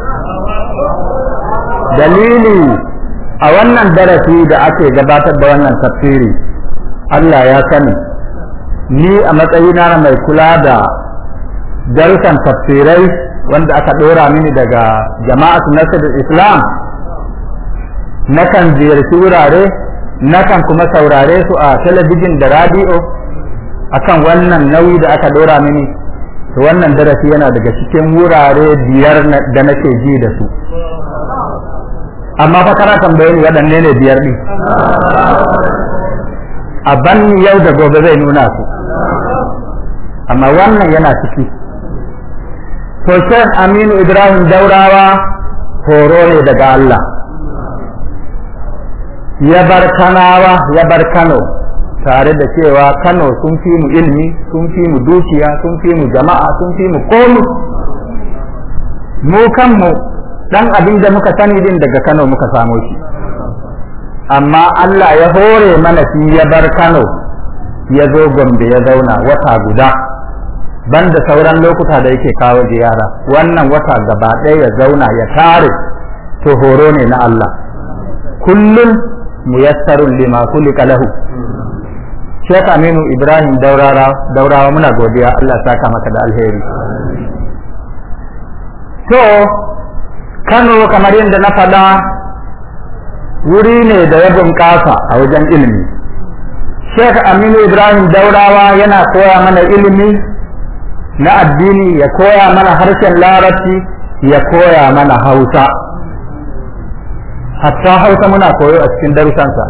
dalili a wannan darasi da ake gabatar da wannan tafsiri Allah ya sani ni a matsayina na mai kula da darussan tafsirai wanda aka ɗora mini daga jama'atu nasirul islam nakan ziyarci wurare nakan kuma saurare su a talabijin da radiyo akan wannan nauyi da aka ɗora mini to wannan darasi yana daga cikin wurare biyar da nake ji da su amma fa kana tambaye ni waɗanne ne biyar ɗin a ban yau da gobe zai nuna su amma wannan yana ciki to Sheikh Aminu Ibrahim Daurawa horo ne daga Allah ya bar kanawa ya bar Kano tare da cewa Kano sun fi mu ilmi sun fi mu dukiya sun fi mu jama'a sun fi mu komi mu kanmu dan abin da muka sani din daga Kano muka samo shi amma Allah ya hore mana shi ya bar Kano ya zo Gombe ya zauna wata guda banda sauran lokuta da yake kawo ziyara wannan wata gaba ɗaya ya zauna ya tare to horo ne na Allah kullum muyassarun lima kulika lahu Sheikh Aminu Ibrahim Daurawa Daurawa muna godiya Allah saka maka da alheri to Kano kamar yadda na faɗa wuri ne da ya bunƙasa a wajen ilimi Sheikh Aminu Ibrahim Daurawa yana koya mana ilimi na addini ya koya mana harshen larabci ya koya mana hausa hatta hausa muna koyo a cikin darussansa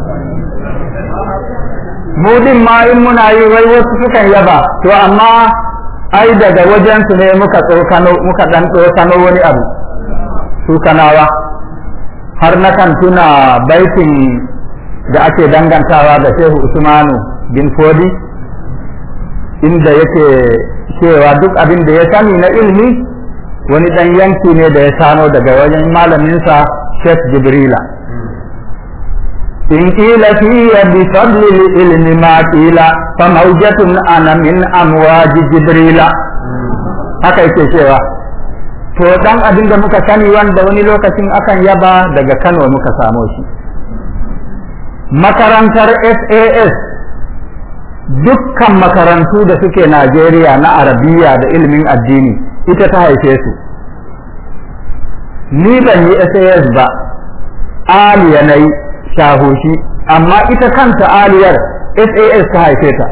mu din ma in muna yi wai wasu sukan yaba to amma ai daga wajen su ne muka tsokano muka dan tsokano wani abu su kanawa har na kan tuna baitin da ake dangantawa da Shehu Usmanu bin Fodi inda yake cewa duk abin da ya sani na ilmi wani dan yanki ne da ya sano daga wajen malaminsa Sheikh Jibrila إن قيل في بفضل العلم ما قيل فموجة أنا من أمواج جبريل haka yake cewa to dan abin da muka sani wanda wani lokacin akan yaba daga Kano muka samo shi makarantar SAS dukkan makarantu da suke Najeriya na Arabiya da ilimin addini ita ta haife su ni ban yi SAS ba aliya na yi shahoshi amma ita kanta aliyar SAS ta haife ta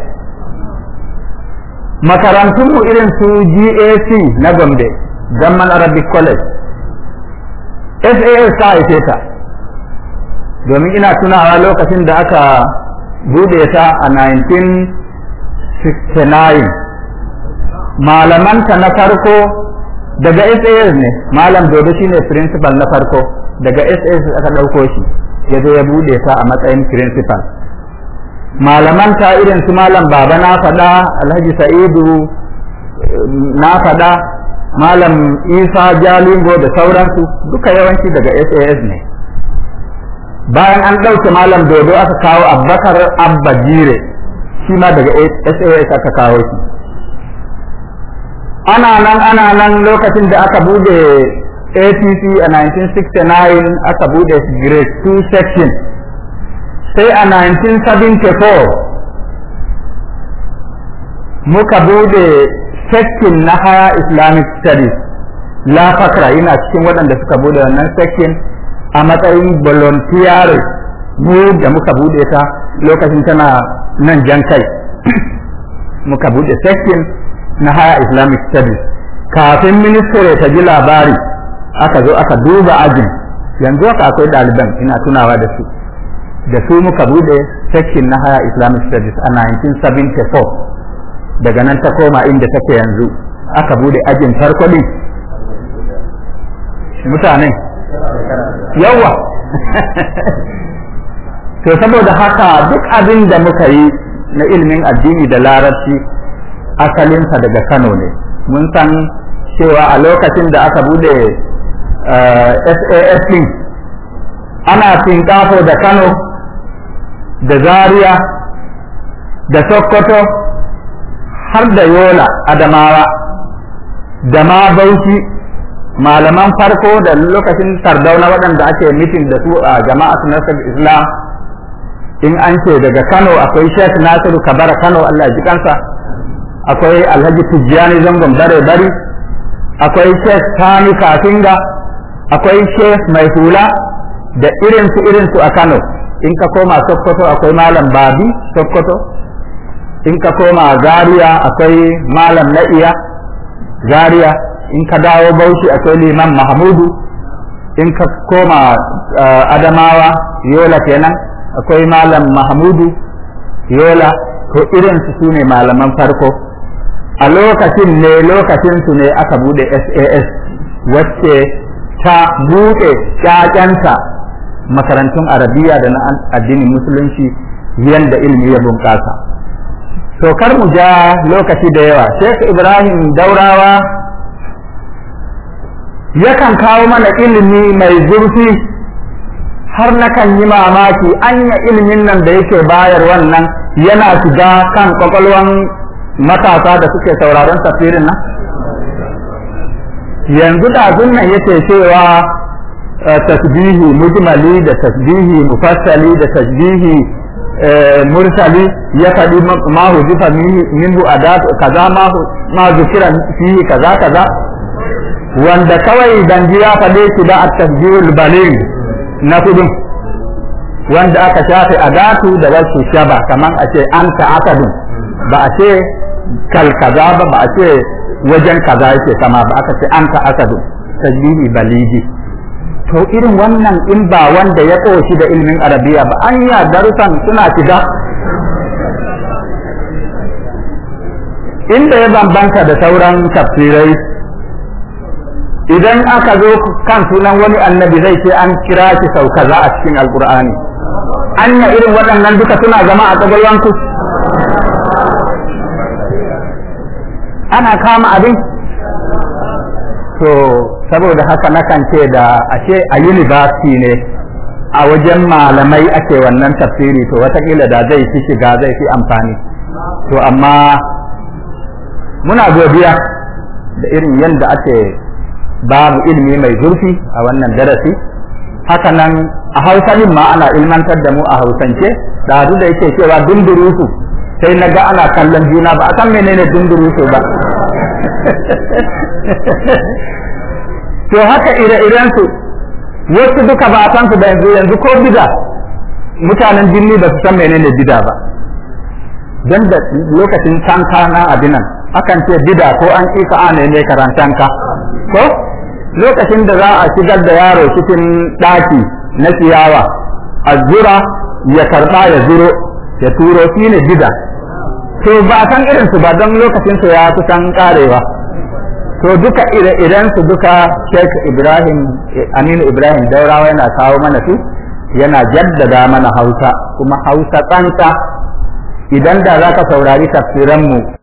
makarantunmu irin su GAC na Gombe Gamman Arabic College SAS ta haife ta domin ina tunawa lokacin da aka bude ta a 1969 malamanta na farko daga SAS ne malam dodo shine principal na farko daga SAS aka ɗauko shi ya zo ya bude ta a matsayin principal malamanta irin su malam baba na faɗa alhaji sa'idu na faɗa malam isa jalingo da sauransu duka yawanci daga sas ne bayan an ɗauke malam dodo aka kawo abbakar abba jire shi ma daga sas aka kawo shi ana nan ana nan lokacin da aka bude APC a 1969 aka bude grade 2 section sai a 1974 muka bude section na higher islamic studies la fakra ina cikin waɗanda suka bude wannan section a matsayin volunteer mu da muka bude ta lokacin tana nan jan kai muka bude section na higher islamic studies kafin ministry ta ji labari aka zo aka duba ajin yanzu haka akwai ɗaliban ina tunawa da su da su muka bude section na higher islamic studies a 1974 daga nan ta koma inda take yanzu aka bude ajin farko din mutanen yawa to saboda haka duk abin da muka yi na ilimin addini da larabci asalinsa daga kano ne mun san cewa a lokacin da aka bude SAS din ana tinkafo da Kano da Zaria da Sokoto har da Yola Adamawa da ma Bauchi malaman farko da lokacin sardauna waɗanda ake mitin da su a jama'atu nasar Islam in an ce daga Kano akwai Sheikh Nasiru Kabara Kano Allah ji kansa akwai Alhaji Tijjani Zangon Bare Bari akwai Sheikh Sani Kafinga akwai Sheikh Mai Hula da irinsu irinsu a Kano in ka koma Sokoto akwai Malam Babi Sokoto in ka koma Zaria akwai Malam Na'iya Zaria in ka dawo Bauchi akwai Liman Mahmudu in ka koma Adamawa Yola kenan akwai Malam Mahmudu Yola to irinsu su ne malaman farko a lokacin ne lokacin su ne aka bude SAS wacce ta buɗe ƴaƴanta makarantun arabiya da na addinin musulunci yadda ilimi ya bunƙasa to kar mu ja lokaci da yawa Sheikh Ibrahim Daurawa yakan kawo mana ilimi mai zurfi har na kan yi mamaki anya ilimin nan da yake bayar wannan yana shiga kan kwakwalwan matasa da suke sauraron tafsirin nan yanzu da nan yake cewa tasbihi mujmali da tasbihi mufassali da tasbihi mursali ya faɗi ma huzifa minhu adat kaza ma zukira fihi kaza kaza wanda kawai danji ya faɗe shi da at-tasbihul baligh na kudin wanda aka shafe adatu da wasu shaba kaman a ce an ka akadun ba a ce kal kaza ba ba a ce wajen kaza yake kama ba aka ce an ka akadun tasbihi baligi to irin wannan in ba wanda ya ƙoshi da ilimin arabiya ba an yi darussan suna shiga inda ya bambanta da sauran tafsirai idan aka zo kan sunan wani annabi zai ce an kira shi sau kaza a cikin alkur'ani anya irin waɗannan duka suna zama a ƙwaƙwalwanku ana kama abin to saboda haka nakan ce da ashe a university ne a wajen malamai ake wannan tafsiri to watakila da zai fi shiga zai fi amfani to amma muna godiya da irin yadda ake babu ilimi mai zurfi a wannan darasi haka nan a hausa ma ana ilmantar da mu a hausance da da yake cewa dundurusu sai na ga ana kallon juna ba a san menene dundurusu ba to haka ire-iren su wasu duka ba a san su da yanzu yanzu ko bida mutanen jinni ba su san menene bida ba don da lokacin tanka na abinan akan ce bida ko an ƙika a ne karantanka ko lokacin da za a shigar da yaro cikin ɗaki na ciyawa a zura ya karɓa ya zuro ya turo shi ne bida to ba a san irinsu ba don lokacin su ya kusan karewa to duka ire-iren su duka Sheikh Ibrahim Aminu Ibrahim Daurawa yana kawo mana su yana jaddada mana Hausa kuma Hausa tsantsa idan da zaka saurari tafsiran mu